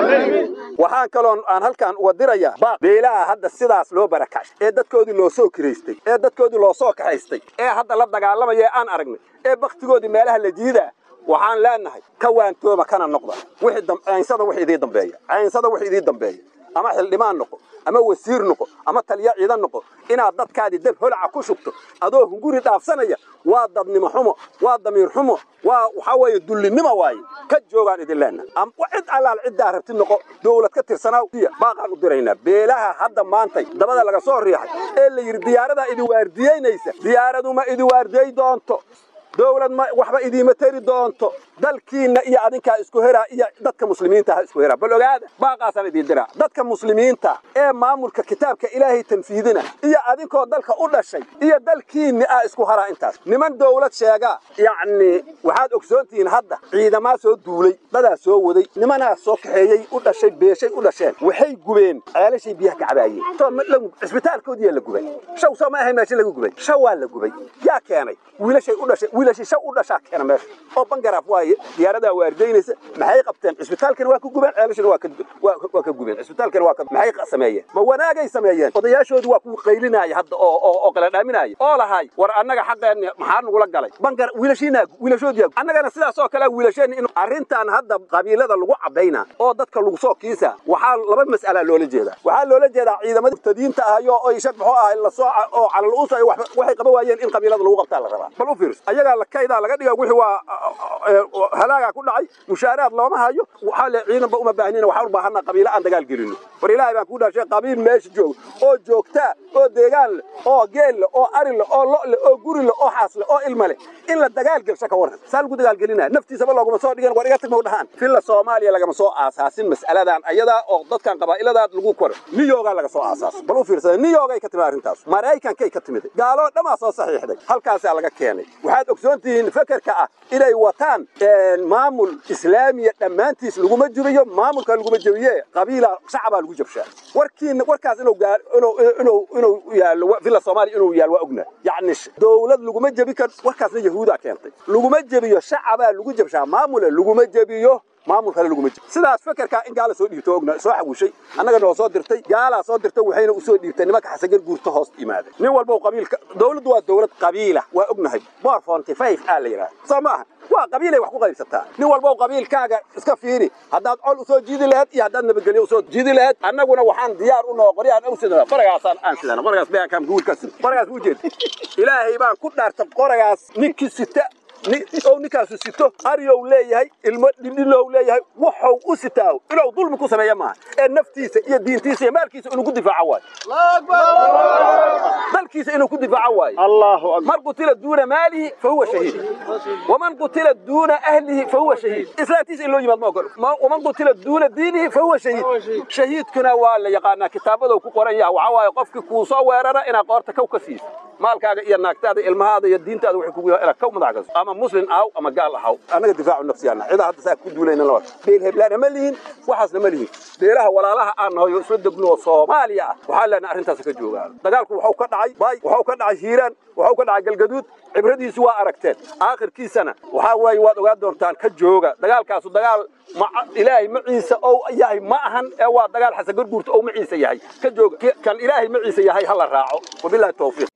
waxaan kaloon aan halkaan uga dirayaa baaq beelaha hadda sidaas loo barakacso ee dadkoodii loo soo kiraystay ee dadkoodii loo soo kaxaystay ee hadda la dagaalamaya ee aan aragnay ee baktigoodii meelaha la jiidaa waxaan leenahay ka waantooba kana noqda wixii caynsada wix idii dambeeya caynsada wix idii dambeeya ama xildhibaan noqo ama wasiir noqo ama taliya ciidan noqo inaad dadkaadii dab holaca ku shubto adoo hunguri dhaafsanaya waa dadnimo xumo waa damiir xumo waa waxaa weeye dullinimo waaye ka joogaan idin leenahay cid allaal ciddaa rabtid noqo dowlad ka tirsanaa baaqaan u diraynaa beelaha hadda maantay dabada laga soo riixay ee la yidhi diyaaradaa idi waardiyeynaysa diyaaradu ma idi waardiyey doonto dowlad ma waxba idiima tari doonto dalkiinna iyo adinkaa isku heraa iyo dadka muslimiinta ha isku heraa bal ogaada baaqaasaan idiin diraa dadka muslimiinta ee maamulka kitaabka ilaahay tanfiidina iyo adinkoo dalka u dhashay iyo dalkiinni ah isku haraa intaas niman dowlad sheegaa yacni waxaad ogsoontihiin hadda ciidamaa soo duulay dadaa soo waday nimanaa soo kaxeeyey u dhashay beeshay u dhasheen waxay gubeen ceelashay biyaha ka cabaayeen cisbitaalkoodiyaa la gubay shaw soo ma ahay meesha lagu gubay shaw waa la gubay yaa keenay wiilashay u dhashay wiilashii shaw u dhashaa keena meesha oo bangaraaf waaye diyaaradaa waardaynaysa maxay qabteen cisbitaalkana waa ka gubeen ceelashana waa ka waa ka gubeen cisbitaalkana waa ka maxay sameeyeen ma wanaagay sameeyeen odayaashoodii waa ku qaylinaya hadda oo oo oo kala dhaaminaya oo lahay war annaga xaqeenna maxaa nagula galay bangar wiilashiina wiilashoodii annagana sidaas oo kale wiilasheenna in arrintan hadda qabiilada lagu cabayna oo dadka lagu soo kiisa waxaa laba mas'ala loola jeedaa waxaa loola jeedaa ciidamada murtadiinta ahayo oo ishad muxuu ahay la soo oo calal uusa waxay qaba waayeen in qabiilada lagu qabtaa la rabaa bal u fiirso ayagaa la kaydaa laga dhiga wixii waa halaagaa ku dhacay mushaaraad looma hayo waxaa le ciidanba uma baahnina waxaan u baahanaa qabiilo aan dagaal gelino war ilaahay baan kuu dhaashay qabiil meesha jooga oo joogtaa oo deegaan leh oo geel leh oo ari leh oo lo' leh oo guri leh oo xaas leh oo ilma leh in la dagaal gelsho ka warran saa lagu dagaal gelinaya naftiisaba looguma soo dhigan war iga tag mau dhahaan filla soomaaliya lagama soo aasaasin mas'aladan ayadaa oo dadkan qabaa'iladaad lagu koro niyoogaa laga soo aasaas bal u fiirsada niyoogay ka timid arrintaas maraykankay ka timid gaaloo dhammaa soo saxiixday halkaasaa laga keenay waxaad ogsoon tihiin fekerka ah inay wataan maamul islaamiya dhammaantiis laguma jubiyo maamulka laguma jebiye qabiila shacabaa lagu jabshaa warkiina warkaas inuu gaar inuu inuu inuu yaallo villa soomaaliya inuu yaal waa ogna yacni dowlad laguma jebi kar warkaasna yahuudaa keentay laguma jebiyo shacabaa lagu jabshaa maamule laguma jebiyo maamul kale laguma jiro sidaas fekerkaa in gaala soo dhiibto ogna soo xawishay annaga noo soo dirtay gaalaa soo dirtay waxayna u soo dhiibtay nimanka xasagar guurta hoos yimaada nin walba qabiilka dowladdu waa dowlad qabiila waa ognahay boor fonty five aa la yidhaha soo maaha waa qabiilay wax ku qaybsataa nin walba qabiilkaaga iska fiiri haddaad col usoo jiidi lahayd iyo haddaad nabadgelyo usoo jiidi lahayd annaguna waxaan diyaar u noo qoryaan u sidana qoragaasaan aan sidana qoragaas beekaan guurka sida qoragaas u jeed ilaahay baan ku dhaarta qoragaas ninkii sita ou ninkaasu sito aryow leeyahay ilmo dhidhilow leeyahay waxau u sitaaho inuu dulmi ku sameeya maaha ee naftiisa iyo diintiisa iyo maalkiisa inuu ku difaaco waayo dalkiisa inuu ku difaaco waayo man qutila duuna maalihi fa huwa shahiid waman qutila duuna ahlihi fa huwa shahiid islaantiisa in loo yimaad ma ogolo waman qutila duuna diinihi fa huwa shahiid shahiidkuna waa la yaqaanaa kitaabadou ku qoran yaha waxaa waaye qofkii kuu soo weerara inaad qoorta kow ka siiso maalkaaga iyo naagtaada ilmahaada iyo diintaada waxay kugu inaad kow madax gaso ama muslim ahaw ama gaal ahaw annaga difaacu nafsiyaana cidaa hadda saa ku duulayna laba beel heblaana ma lihin waxaasna ma lihin beelaha walaalaha aan nahay oo isla degno oo soomaaliya ah waxaa leenahay arrintaas ka joogaan dagaalku waxau ka dhacay bay waxau ka dhacay hiiraan waxau ka dhacay galgaduud cibradiisu waa aragteen aakhirkiisana waxaa weeye waad ogaan doontaan ka jooga dagaalkaasu dagaal ilaahay maciisa ou yahay ma ahan ee waa dagaal xasan garguurta ou maciisa yahay ka jooga kan ilaahay maciisa yahay ha la raaco wabillahi tawfiiq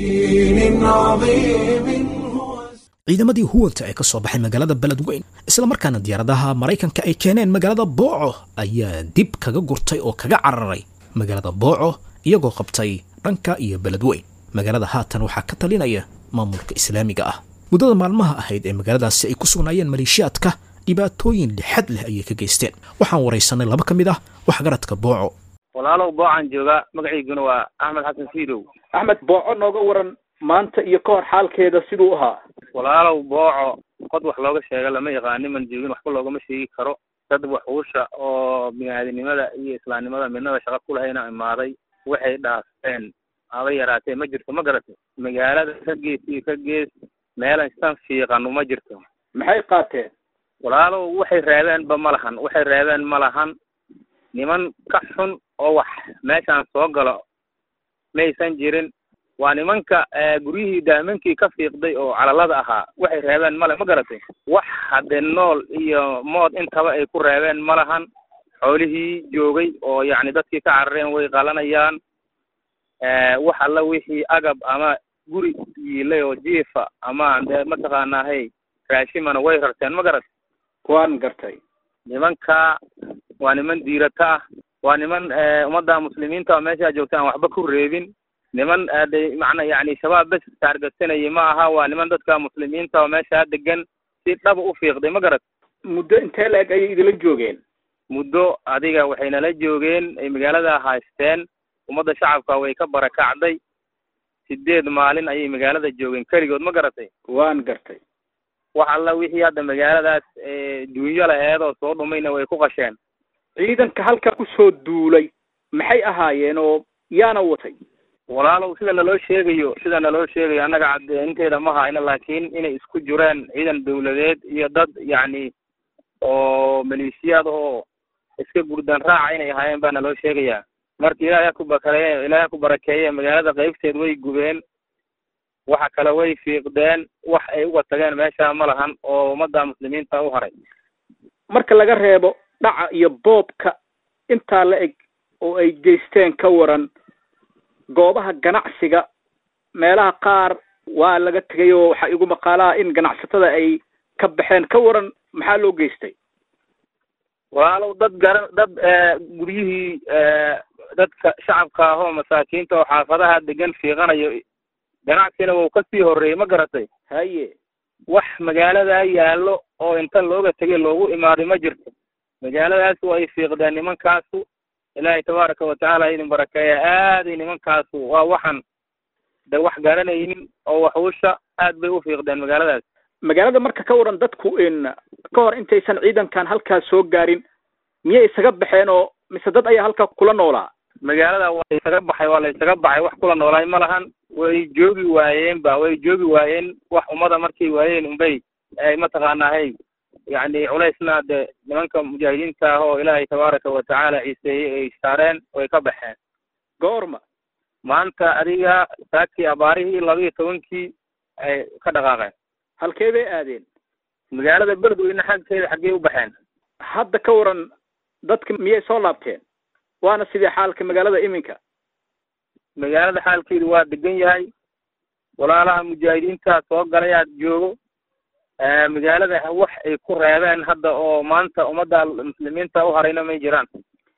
ciidamadii huwanta ee ka soo baxay magaalada beledweyn isla markaana diyaaradaha maraykanka ay keeneen magaalada booco ayaa dib kaga gurtay oo kaga cararay magaalada booco iyagoo qabtay dhanka iyo beledweyn magaalada haatan waxaa ka talinaya maamulka islaamiga ah muddada maalmaha ahayd ee magaaladaasi ay ku sugnaayeen maleeshiyaadka dhibaatooyin lixad leh ayay ka geysteen waxaan waraysanay laba ka mid ah waxgaradka booco walaalow boocaan joogaa magaciiguna waa axmed xasan siidow axmed booco nooga waran maanta iyo ka hor xaalkeeda siduu ahaa walaalow booco qod wax looga sheega lama yaqaan niman joogin waxba loogama sheegi karo dad waxuusha oo biniaadinimada iyo islaamnimada midnaba shaqo ku lahayna imaaday waxay dhaafeen aba yaraatee ma jirto ma garatay magaalada ka gees iyo ka gees meelan san fiiqanu ma jirto maxay qaateen walaalow waxay reebeenba ma lahan waxay reebeen ma lahan niman ka xun oo wax meeshaan soo galo maysan jirin waa nimanka guryihii daamankii ka fiiqday oo calalada ahaa waxay reebeen male ma garatay wax hadde nool iyo mood intaba ay ku reebeen ma lahan xoolihii joogay oo yacni dadkii ka carareen way qalanayaan wax alla wixii agab ama guri yiilay oo jiifa ama dee mataqaanaahay raashimana way rarteen ma garatay waan gartay nimanka waa niman diirata ah waa niman ummadda muslimiinta oo meeshaa joogta aan waxba ku reebin niman de macna yani shabaab bes taargatsanayay ma aha waa niman dadka muslimiinta oo meeshaa degan si dhaba u fiiqday ma garat muddo intee la-eg ayay idila joogeen muddo adiga waxay nala joogeen ay magaalada haysteen ummadda shacabka way ka barakacday sideed maalin ayay magaalada joogeen keligood ma garatay waan gartay wax alla wixii hadda magaaladaas duunyo laheed oo soo dhumayna way ku qasheen ciidanka halka kusoo duulay maxay ahaayeen oo yaana watay walaalow sida naloo sheegayo sida naloo sheegayo annaga caddeynteeda ma hayno laakiin inay isku jireen ciidan dawladeed iyo dad yacni oo maleeshiyaad oo iska gurdan raaca inay ahaayeen baa naloo sheegayaa marka ilaahay ku bakareeye ilaahay ku barakeeye magaalada qaybteed way gubeen waxa kale way fiiqdeen wax ay uga tageen meesha ma lahan oo ummadda muslimiinta u haray marka laga reebo dhaca iyo boobka intaa la eg oo ay geysteen ka waran goobaha ganacsiga meelaha qaar waa laga tegay oo waxaa igu maqaalaha in ganacsatada ay ka baxeen ka waran maxaa loo geystay walaalow dad garan dad guryihii dadka shacabka ah oo masaakiinta oo xaafadaha degan fiiqanayo ganacsina wuu kasii horreeyey ma garatay haye wax magaaladaa yaallo oo inta looga tegay loogu imaaday ma jirto magaaladaas way fiiqdeen nimankaasu ilaahay tabaaraka watacaala idin barakeeya aaday nimankaasu waa waxan de wax garanaynin oo waxuusha aad bay u fiiqdeen magaaladaas magaalada marka ka waran dadku in ka hor intaysan ciidankan halkaas soo gaarin miyay isaga baxeen oo mise dad ayaa halkaa kula noolaa magaalada waa la isaga baxay waa la isaga baxay wax kula noolaay ma lahan way joogi waayeen ba way joogi waayeen wax ummada markay waayeen unbay ay mataqaanaahay yacni culaysna de nimanka mujaahidiinta ah oo ilaahay tabaaraka watacaala ciiseeyey ay saareen way ka baxeen goorma maanta adiga saakii abaarihii laba iyo tobankii ay ka dhaqaaqeen halkee bay aadeen magaalada beledweyne xagkeeda xaggey u baxeen hadda ka waran dadka miyay soo laabteen waana sidii xaalka magaalada iminka magaalada xaalkeedu waa degan yahay walaalaha mujaahidiinta soo galay aad joogo magaalada wax ay ku reebeen hadda oo maanta ummadda muslimiinta u harayna may jiraan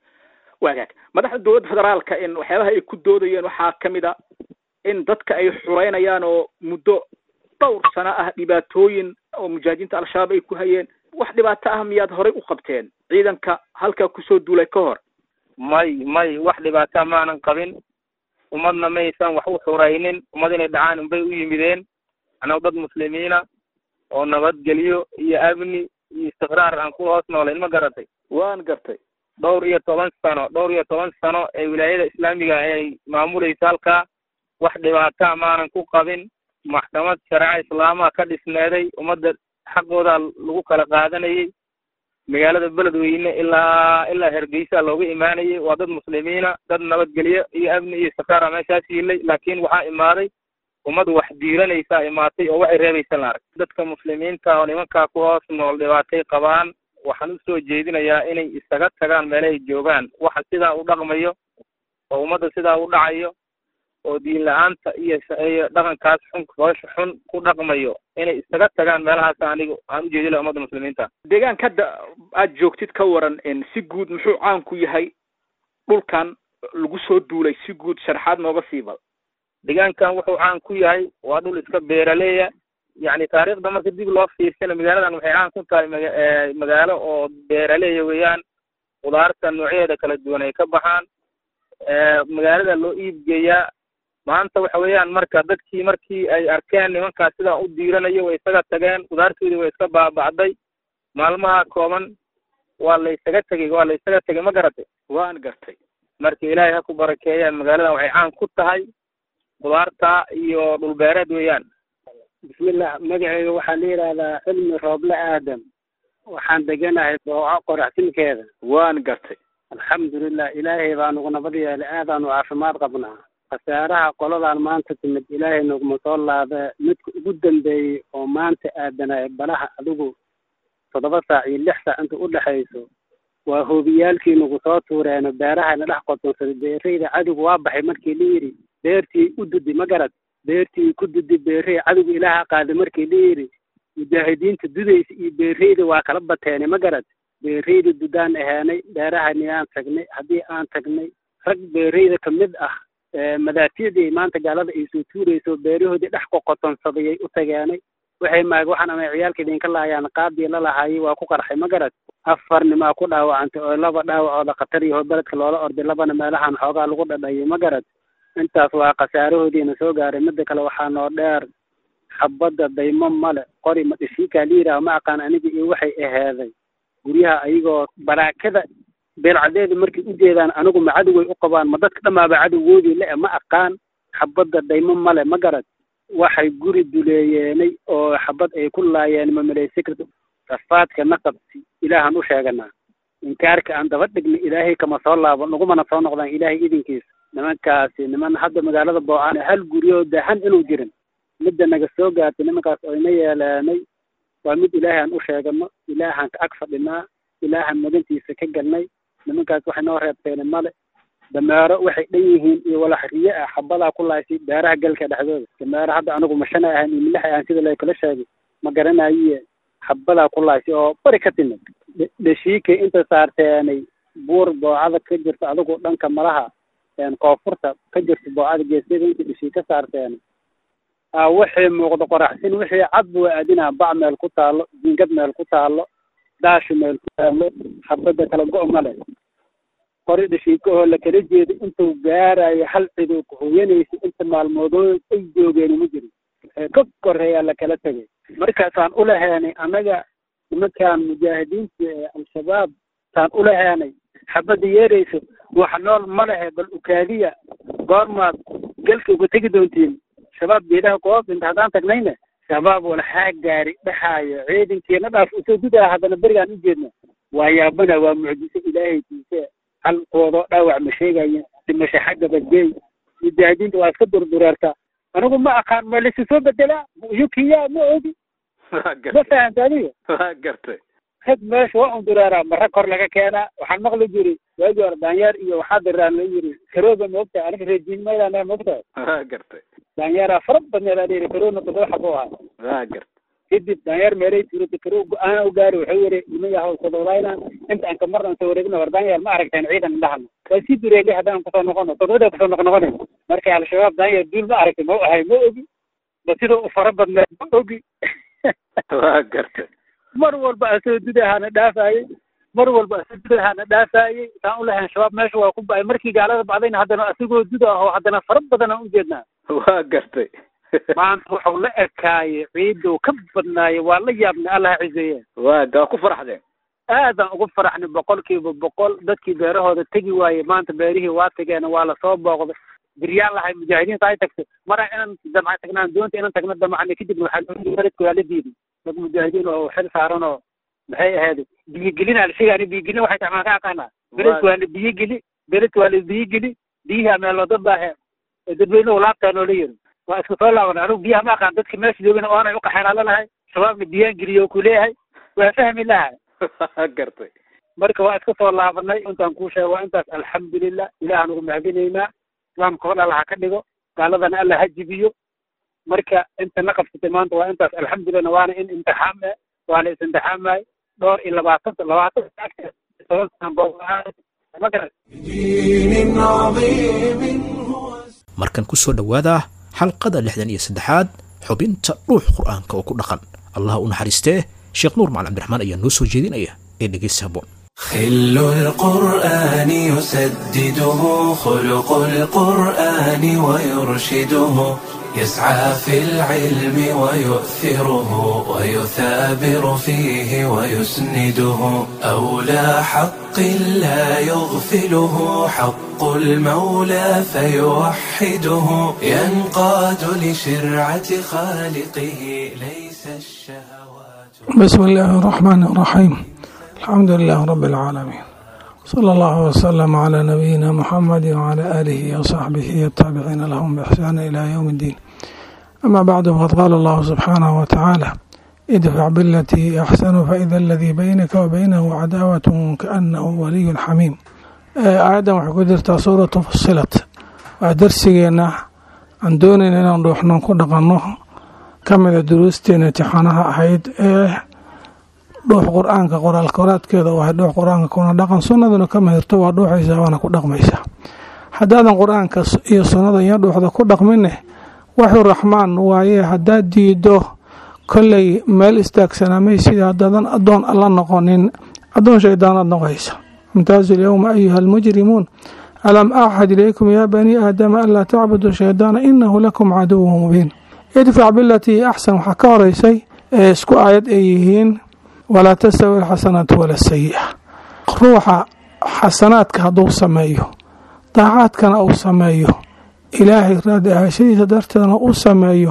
waagaag madaxda dowladda federaalka in waxyaabaha ay ku doodayeen waxaa kamid a in dadka ay xureynayaan oo muddo dhowr sano ah dhibaatooyin oo mujaahidiinta al-shabaab ay ku hayeen wax dhibaato ah miyaad horey u qabteen ciidanka halkaa kusoo duulay ka hor may may wax dhibaata maanan qabin ummadna maysan wax u xuraynin ummad inay dhacaan unbay u yimideen annagu dad muslimiina oo nabadgelyo iyo amni iyo istiqraar aan ku hoos noolayn ma garatay waan gartay dhowr iyo toban sano dhowr iyo toban sano ee wilaayada islaamiga ay maamulaysa halkaa wax dhibaataa maanan ku qabin maxkamad shareeca islaamaha ka dhisneeday ummadda xaqooda lagu kala qaadanayay magaalada beledweyne ilaa ilaa hergeysa looga imaanayay waa dad muslimiina dad nabadgelyo iyo amni iyo istiqraara meeshaas yiilay laakiin waxaa imaaday ummad wax diiranaysaa imaatay oo waxay reebaysa la arag dadka muslimiinta oo nimankaa ku hoos nool dhibaatay qabaan waxaan usoo jeedinayaa inay isaga tagaan meelahay joogaan waxa sidaa u dhaqmayo oo ummadda sidaa u dhacayo oo diin la-aanta iyo iyo dhaqankaas xun foosha xun ku dhaqmayo inay isaga tagaan meelahaas aniga aan u jeedin laha ummadda muslimiinta deegaanka hadda aad joogtid ka waran si guud muxuu caan ku yahay dhulkan lagu soo duulay si guud sharaxaad nooga siibal deegaankan wuxuu caan ku yahay waa dhul iska beeraleya yacni taariikhda marka dib loo fiirsana magaaladan waxay caan ku tahay maga magaalo oo beeraleya weeyaan khudaarta noocyadeeda kala duwan ay ka baxaan magaalada loo iibgeeyaa maanta waxa weeyaan marka dadkii markii ay arkeen nimankaas sidaa u diiranayo way isaga tageen khudaartoodii way iska baaba'day maalmaha kooban waa la isaga tegey waa la isaga tegey ma garatay waan gartay marka ilaahay ha ku barakeeyaan magaaladan waxay caan ku tahay khudaarta iyo dhulbeereed weeyaan bismillah magacayga waxaa la yidhaahdaa cilmi rooble aadam waxaan deganahay booco qoraxsinkeeda waan gartay alxamdulilah ilaahay baa nagu nabad yeelay aadaanu caafimaad qabnaa khasaaraha qoladan maanta timid ilaahay naguma soo laada midka ugu dambeeyey oo maanta aadanay balaha adigu toddoba saac iyo lix saac inta u dhexayso waa hoobiyaalkii nagu soo tuureeno beerahana dhex qotonsaday beerayda cadigu waa baxay markii la yidhi beertii u dudi ma garad beertii ku dudi beerey cadigu ilaaha qaaday markii la yidhi mujaahidiinta dudaysa iyo beerayda waa kala bateene ma garad beerayda dudaan aheenay beerahani aan tagnay haddii aan tagnay rag beerayda ka mid ah madaafiyadii maanta gaalada ay soo tuurayso beerahoodii dhex qoqotonsadayay u tageenay waxay maag waxaan ama ciyaalka idinka laayaan qaadii la lahaayay waa ku qarxay ma garad afar nimaa ku dhaawacantay oo laba dhaawacooda khatar yaho beledka loola orday labana meelahan xoogaa lagu dhadhayay ma garad intaas waa khasaarahoodiina soo gaaray midda kale waxaa noo dheer xabadda daymo male qori ma dhishiikaa la yidhaah ma aqaan aniga iyo waxay aheeday guryaha ayagoo baraakada beelcadeeda markay u jeedaan anigu ma cadoway u qabaan ma dadka dhamaaba cadowgoodii le ma aqaan xabadda daymo male ma garad waxay guri duleeyeenay oo xabad ay ku laayeen mamaleysi karto rafaadka naqabsi ilaahan u sheeganaa inkaarka aan daba dhigna ilaahay kama soo laabo nagumana soo noqdaan ilaahay idinkiisa nimankaasi niman hadda magaalada boocan hal guryoo dahan inuu jirin midda naga soo gaartay nimankaas oyna yeeleenay waa mid ilaahay aan u sheegano ilaahaan ka ag fadhinaa ilaahaan magantiisa ka galnay nimankaas waxay noo reebteene male dameero waxay dhan yihiin iyo walax riye ah xabadaa ku laaysay beeraha galka dhexdooda dameero hadda anigu mashana ahan iyo milax ahan sida lakala sheegay ma garanaye xabadaa ku laaysay oo bari ka timid dheshiikay inta saarteenay buur boocada ka jirta adigu dhanka malaha koonfurta ka jirta boocada geesyada inta dheshii ka saarteenay a waxay muuqda qoraxsin wixii cadba waa aadinaa bac meel ku taalo jingad meel ku taalo daashi meel ku taalo xabadda kala go- male qori dhashiika oo lakala jeedo intuu gaarayo hal cido kuhoyanaysa inta maalmoodoo ay joogeen ma jirin ka koreeyaa lakala tegay markaasaan ulaheenay annaga nimankaan mujaahidiinta ee al-shabaab saan ulaheenay xabadda yeerayso wax nool ma lehe bal ukaadiya goormaad galka uga tegi doontiin shabaab geedaha kuhoos inta haddaan tagnayna shabaab walxaa gaari dhexaayo ciidankeena dhaaf usoo gudaa haddana berigaan u jeedna waa yaabana waa mucjiso ilaahay tiise halkoodoo dhaawac ma sheegaya dhimasho xagga badgeey mujaahidiinta waa iska durdureertaa anigu ma aqaan ma lasi soo bedelaa yukiya ma ogi ma fahanta adiga waa gartay rag meesha waa un dureeraa ma rag kor laga keenaa waxaan maqli jiri waagi hore daanyeer iyo waxaa diraan la yiri karooga moogta aniga reejiinmaydaa moogta waa gartay daanyeeraa fara badneed aa yiri karoona todoba xabo ahaa waa gartay kadib daanyeer meelay tuurata karo go-aan u gaari wuxuu yidhi niman yahow sododayna inta aan kamarna soo wareegna war daanyeer ma aragteen ciidan indhahana waa sii dureegay haddaan kusoo noqono sododada kusoo noqnoqonayn markay al-shabaab daanyeer duul ma aragtay ma u ahay ma ogi ba sida u fara badneed ma ogi waa gartay mar walba asoo dudahaana dhaafayey mar walba asoo dudahaana dhaafayey saan u lahayn shabaab meesha waa ku ba'ay markii gaalada bacdayna haddana asigoo duda ahoo haddana fara badan aan u jeednaa waa gartay maanta wuxuu la ekaayey ciidou ka badnaayey waa la yaabnay allah cizeeye waa gaa ku faraxdeen aadaan ugu faraxnay boqolkiiba boqol dadkii beerahooda tegi waayey maanta beerihii waa tageen waa lasoo booqday diryaan lahay mujaahidiinta ay tagtay maraa inaan damca tagnaan doonta inaan tagno damacna kadibna waxaa loo beledka waa la diiday dad mujaahidiin oo xil saaran oo maxay ahayd biyogelin alshigaani biyogelin waxay tahay maan ka aqaanaa beledka waa la biyogeli beledka waa la biyogeli biyihi meel wada baahe dadweynuhu laabtaa noola yiri waa isku soo laaban anigu biyaha ma aqaan dadka meesha joogana oonay u qaxeynaa lanahay shabaabna biyaan geliyo oo kuleeyahay waa fahmi lahay gartay marka waa iska soo laabanay intaan kuu sheega waa intaas alxamdulilah ilahaan ugu mahadinaynaa islaamka hor alla ha ka dhigo gaaladana alla ha jibiyo marka inta na qabsatay maanta waa intaas alxamdulilah waana in imtixaam eh waa la is-imtixaamay dhowr iyo labaatan labaatan markan ku soo dhowaada xalqada lixdan iyo saddexaad xubinta dhuux qur'aanka oo ku dhaqan allah u naxariistee sheekh nuur macalin cabdiraxmaan ayaa noo soo jeedinaya ee dhegeysa haboon خل القرآن يسدده خلق القرآن ويرشده يسعى في العلم ويؤثره ويثابر فيه ويسنده أولى حق لا يغفله حق المولى فيوحده ينقاد لشرعة خالقه ليس الشهوات بسم الله الرحمن الرحيم الحمد لله رب العالمين صلى الله وسلم على نبينا محمد وعلى آله وصحبه والتابعين لهم بإحسان إلى يوم الدين أما بعد فقد قال الله سبحانه وتعالى ادفع بالتي أحسن فإذا الذي بينك وبينه عداوة كأنه ولي حميم آيادا waxay ku jirtaa suuratu fusilat waa darsigeena aan doonayn inaan dhuuxnan ku dhaqanno ka mida duruusteena imtixaanaha ahayd ee dhuux qur-aanka qoraal koraadkeeda waa dhuux qur-aanka kuna dhaqan sunnaduna ka mahirto waa dhuuxaysaa waana ku dhaqmaysaa haddaadan qur-aanka iyo sunnada iyo dhuuxda ku dhaqmine waxuu raxmaan waaye haddaad diido kolley meel istaagsanamay sida haddaadan addoon alla noqonin addoon shaydaanaad noqoysa imtaazu lyowma ayuha almujrimuun alam axad ilaykum yaa banii aadama anlaa tacbuduu shaydaana inahu lakum caduwu mubiin idfac bilatii axsan waxaa ka horeysay ee isku aayad ay yihiin walaa tastawi alxasanaatu wala sayi'a ruuxa xasanaadka hadduu sameeyo daacaadkana uu sameeyo ilaahay raadi ahashadiisa darteedna u sameeyo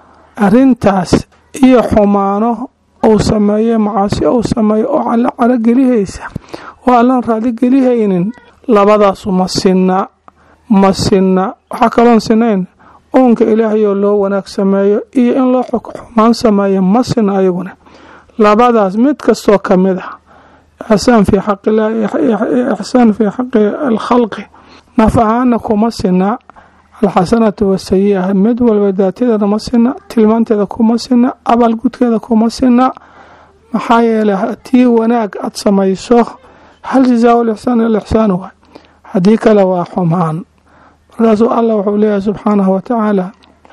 arrintaas iyo xumaano uu sameeye macaasi uu sameeyo oo alla calogelihaysa oo allaan raaligelihaynin labadaasu ma sinna ma sinna waxaa kaloon sinayn uunka ilaahayoo loo wanaag sameeyo iyo in loo xumaan sameeyo ma sinna ayaguna labadaas mid kastoo ka mid ah ixsaan fii xaqilaahi ixsaan fii xaqi alkhalqi naf ahaana kuma sina alxasanatu wasayi'a mid walba daatadeeda ma sina tilmaanteeda kuma sina abaalgudkeeda kuma sina maxaa yeelay haddii wanaag aad samayso hal jazaa lixsaan ilixsaan waay haddii kale waa xumaan markaasuu allah wuxuu leeyahay subxaanahu watacaala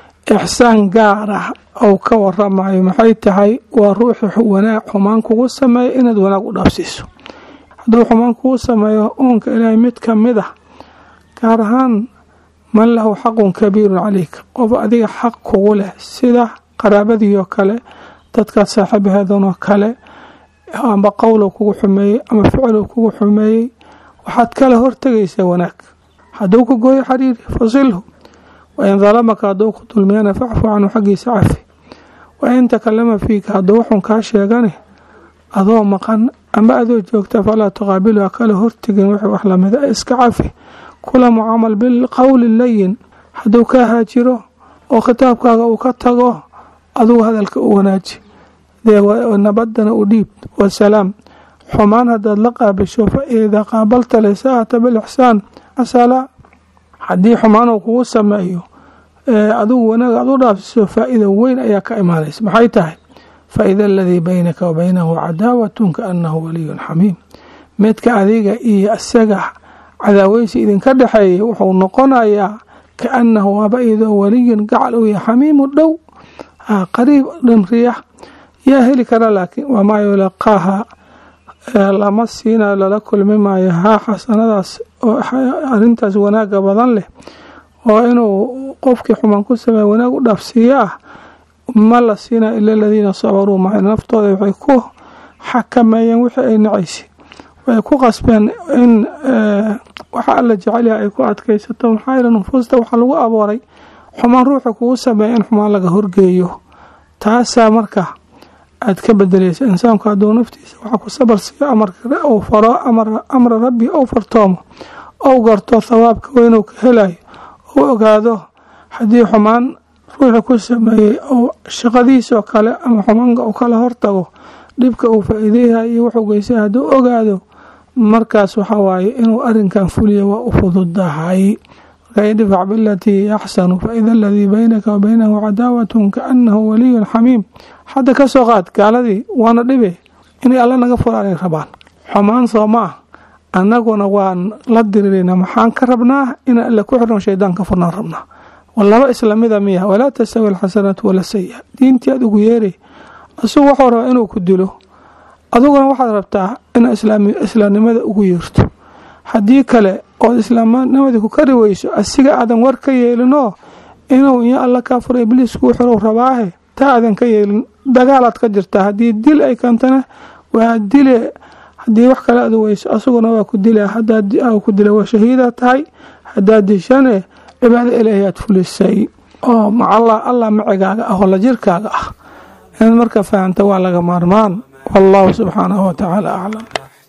ixsaan gaar ah ou ka waramayo maxay tahay waa ruuxi wanaag xumaan kugu sameeya inaad wanaag u dhaafsiiso hadduu xumaan kugu sameeyo uunka ilaahay mid ka mid ah gaar ahaan man lahu xaqun kabiirun calayka qof adiga xaq kugu leh sida qaraabadiioo kale dadkaad saaxiibaheedanoo kale amba qowlow kugu xumeeyey ama ficlow kugu xumeeyey waxaad kala hortegaysaa wanaag hadduu ku gooyo xariiri fasilhu wain dalamaka hadduu ku dulmiyana facfu canhu xaggiisa cafi wain takalama fiika hadduu waxun kaa sheegane adoo maqan ama adoo joogta falaa tuqaabilu ha kala hortegin wixii wax lamida iska cafi kula mucaamal bilqowli layin hadduu kaa haajiro oo khitaabkaaga uu ka tago adugu hadalka u wanaaji nabadana u dhiib wasalaam xumaan haddaad la qaabisho fa idaa qaabalta lisaata bilixsaan asala haddii xumaan uu kugu sameeyo adigu wanaag aad u dhaafsiso faa-ida weyn ayaa ka imaanaysa maxay tahay faida aladii baynaka wa baynahu cadaawatun kaanahu waliyun xamiim midka adiga iyo isaga cadaaweysi idinka dhexeeya wuxuu noqonayaa kaanahu waaba idoo waliyun gacal u yahay xamiimu dhow qariib dhamriya yaa heli kara laakiin wamaa yulaqaaha lama siinayo lala kulmi maayo haa xasanadaas oo arintaas wanaaga badan leh oo inuu qofkii xumaan ku sameeya wanaag u dhaafsiiyo ah ma la siinayo ila aladiina sabaruu maca naftooda waxay ku xakameeyeen wixii ay nacaysa waxay ku qasbeen in waxa alla jecelyaha ay ku adkaysato maxaa yeele nufuusta waxaa lagu abooray xumaan ruuxa kugu sameeya in xumaan laga horgeeyo taasaa marka aad ka bedelaysa insaanku hadduu naftiisa waxa ku sabar siiyo amarka uu faro amra rabbi ou fartoomo ou garto thawaabka weynuu ka helayo ou ogaado haddii xumaan ruuxi ku sameeyey ou shaqadiisoo kale ama xumaanka uu kala hortago dhibka uu faa-iideyaha iyo wuxuu geystay hadduu ogaado markaas waxa waaye inuu arinkan fuliyo waa u fududahay marka idfac bilatii axsanu faida aladii baynaka wa baynahu cadaawatun kaanahu waliyun xamiim hadda ka soo qaad gaaladii waana dhibe inay alla naga furaanay rabaan xumaan soo ma ah annaguna waan la dirirayna maxaan ka rabnaa inaan alla ku xirno shaydaan ka furnaan rabnaa laba islamida miya walaa tastawi alxasanaatu wala sayi diintii aad ugu yeeray asugu waxuu rabaa inuu ku dilo aduguna waxaad rabtaa ina islaamnimada ugu yeerto haddii kale ood islaamnimadii ku kari weyso asiga aadan war ka yeelinoo inuu iyo alla kaa furo ibliis kuu xirow rabaahe taa aadan ka yeelin dagaalaad ka jirtaa haddii dil ay keentana waa dile haddii wax kale ad weyso asaguna waa ku dila hadaa ku dila waa shahiida tahay haddaad dishane cibaado ilaahi aad fulisay oo macalla allah macigaaga ah oo la jirkaaga ah inaad marka fahamta waa laga maarmaan wallahu subxaanahu watacaala aclam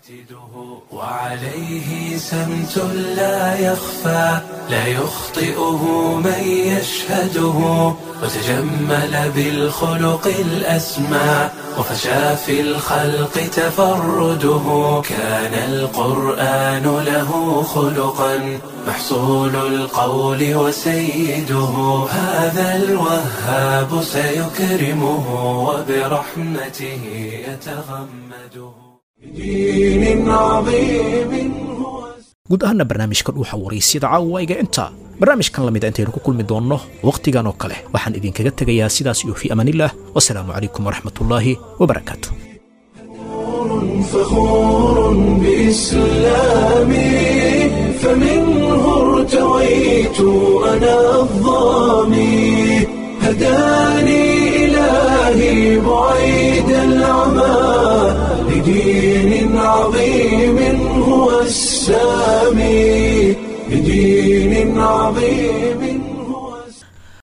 وعليه سمت لا يخفى لا يخطئه من يشهده وتجمل بالخلق الأسمى وفشى في الخلق تفرده كان القرآن له خلقا محصول القول وسيده هذا الوهاب سيكرمه وبرحمته يتغمده بدين عظيم guud ahaana barnaamijka dhuuxa waraysyada caawayga intaa barnaamijkan lamida intaynu ku kulmi doonno wakhtigan oo kale waxaan idinkaga tegayaa sidaas iyo fii amaanillaah wasalaamu calaykum waraxmatullaahi wabarakaatu فخور بإسلامي فمنه ارتويت أنا الظامي هداني إلهي بعيد العمى لدين عظيم هو السامي لدين عظيم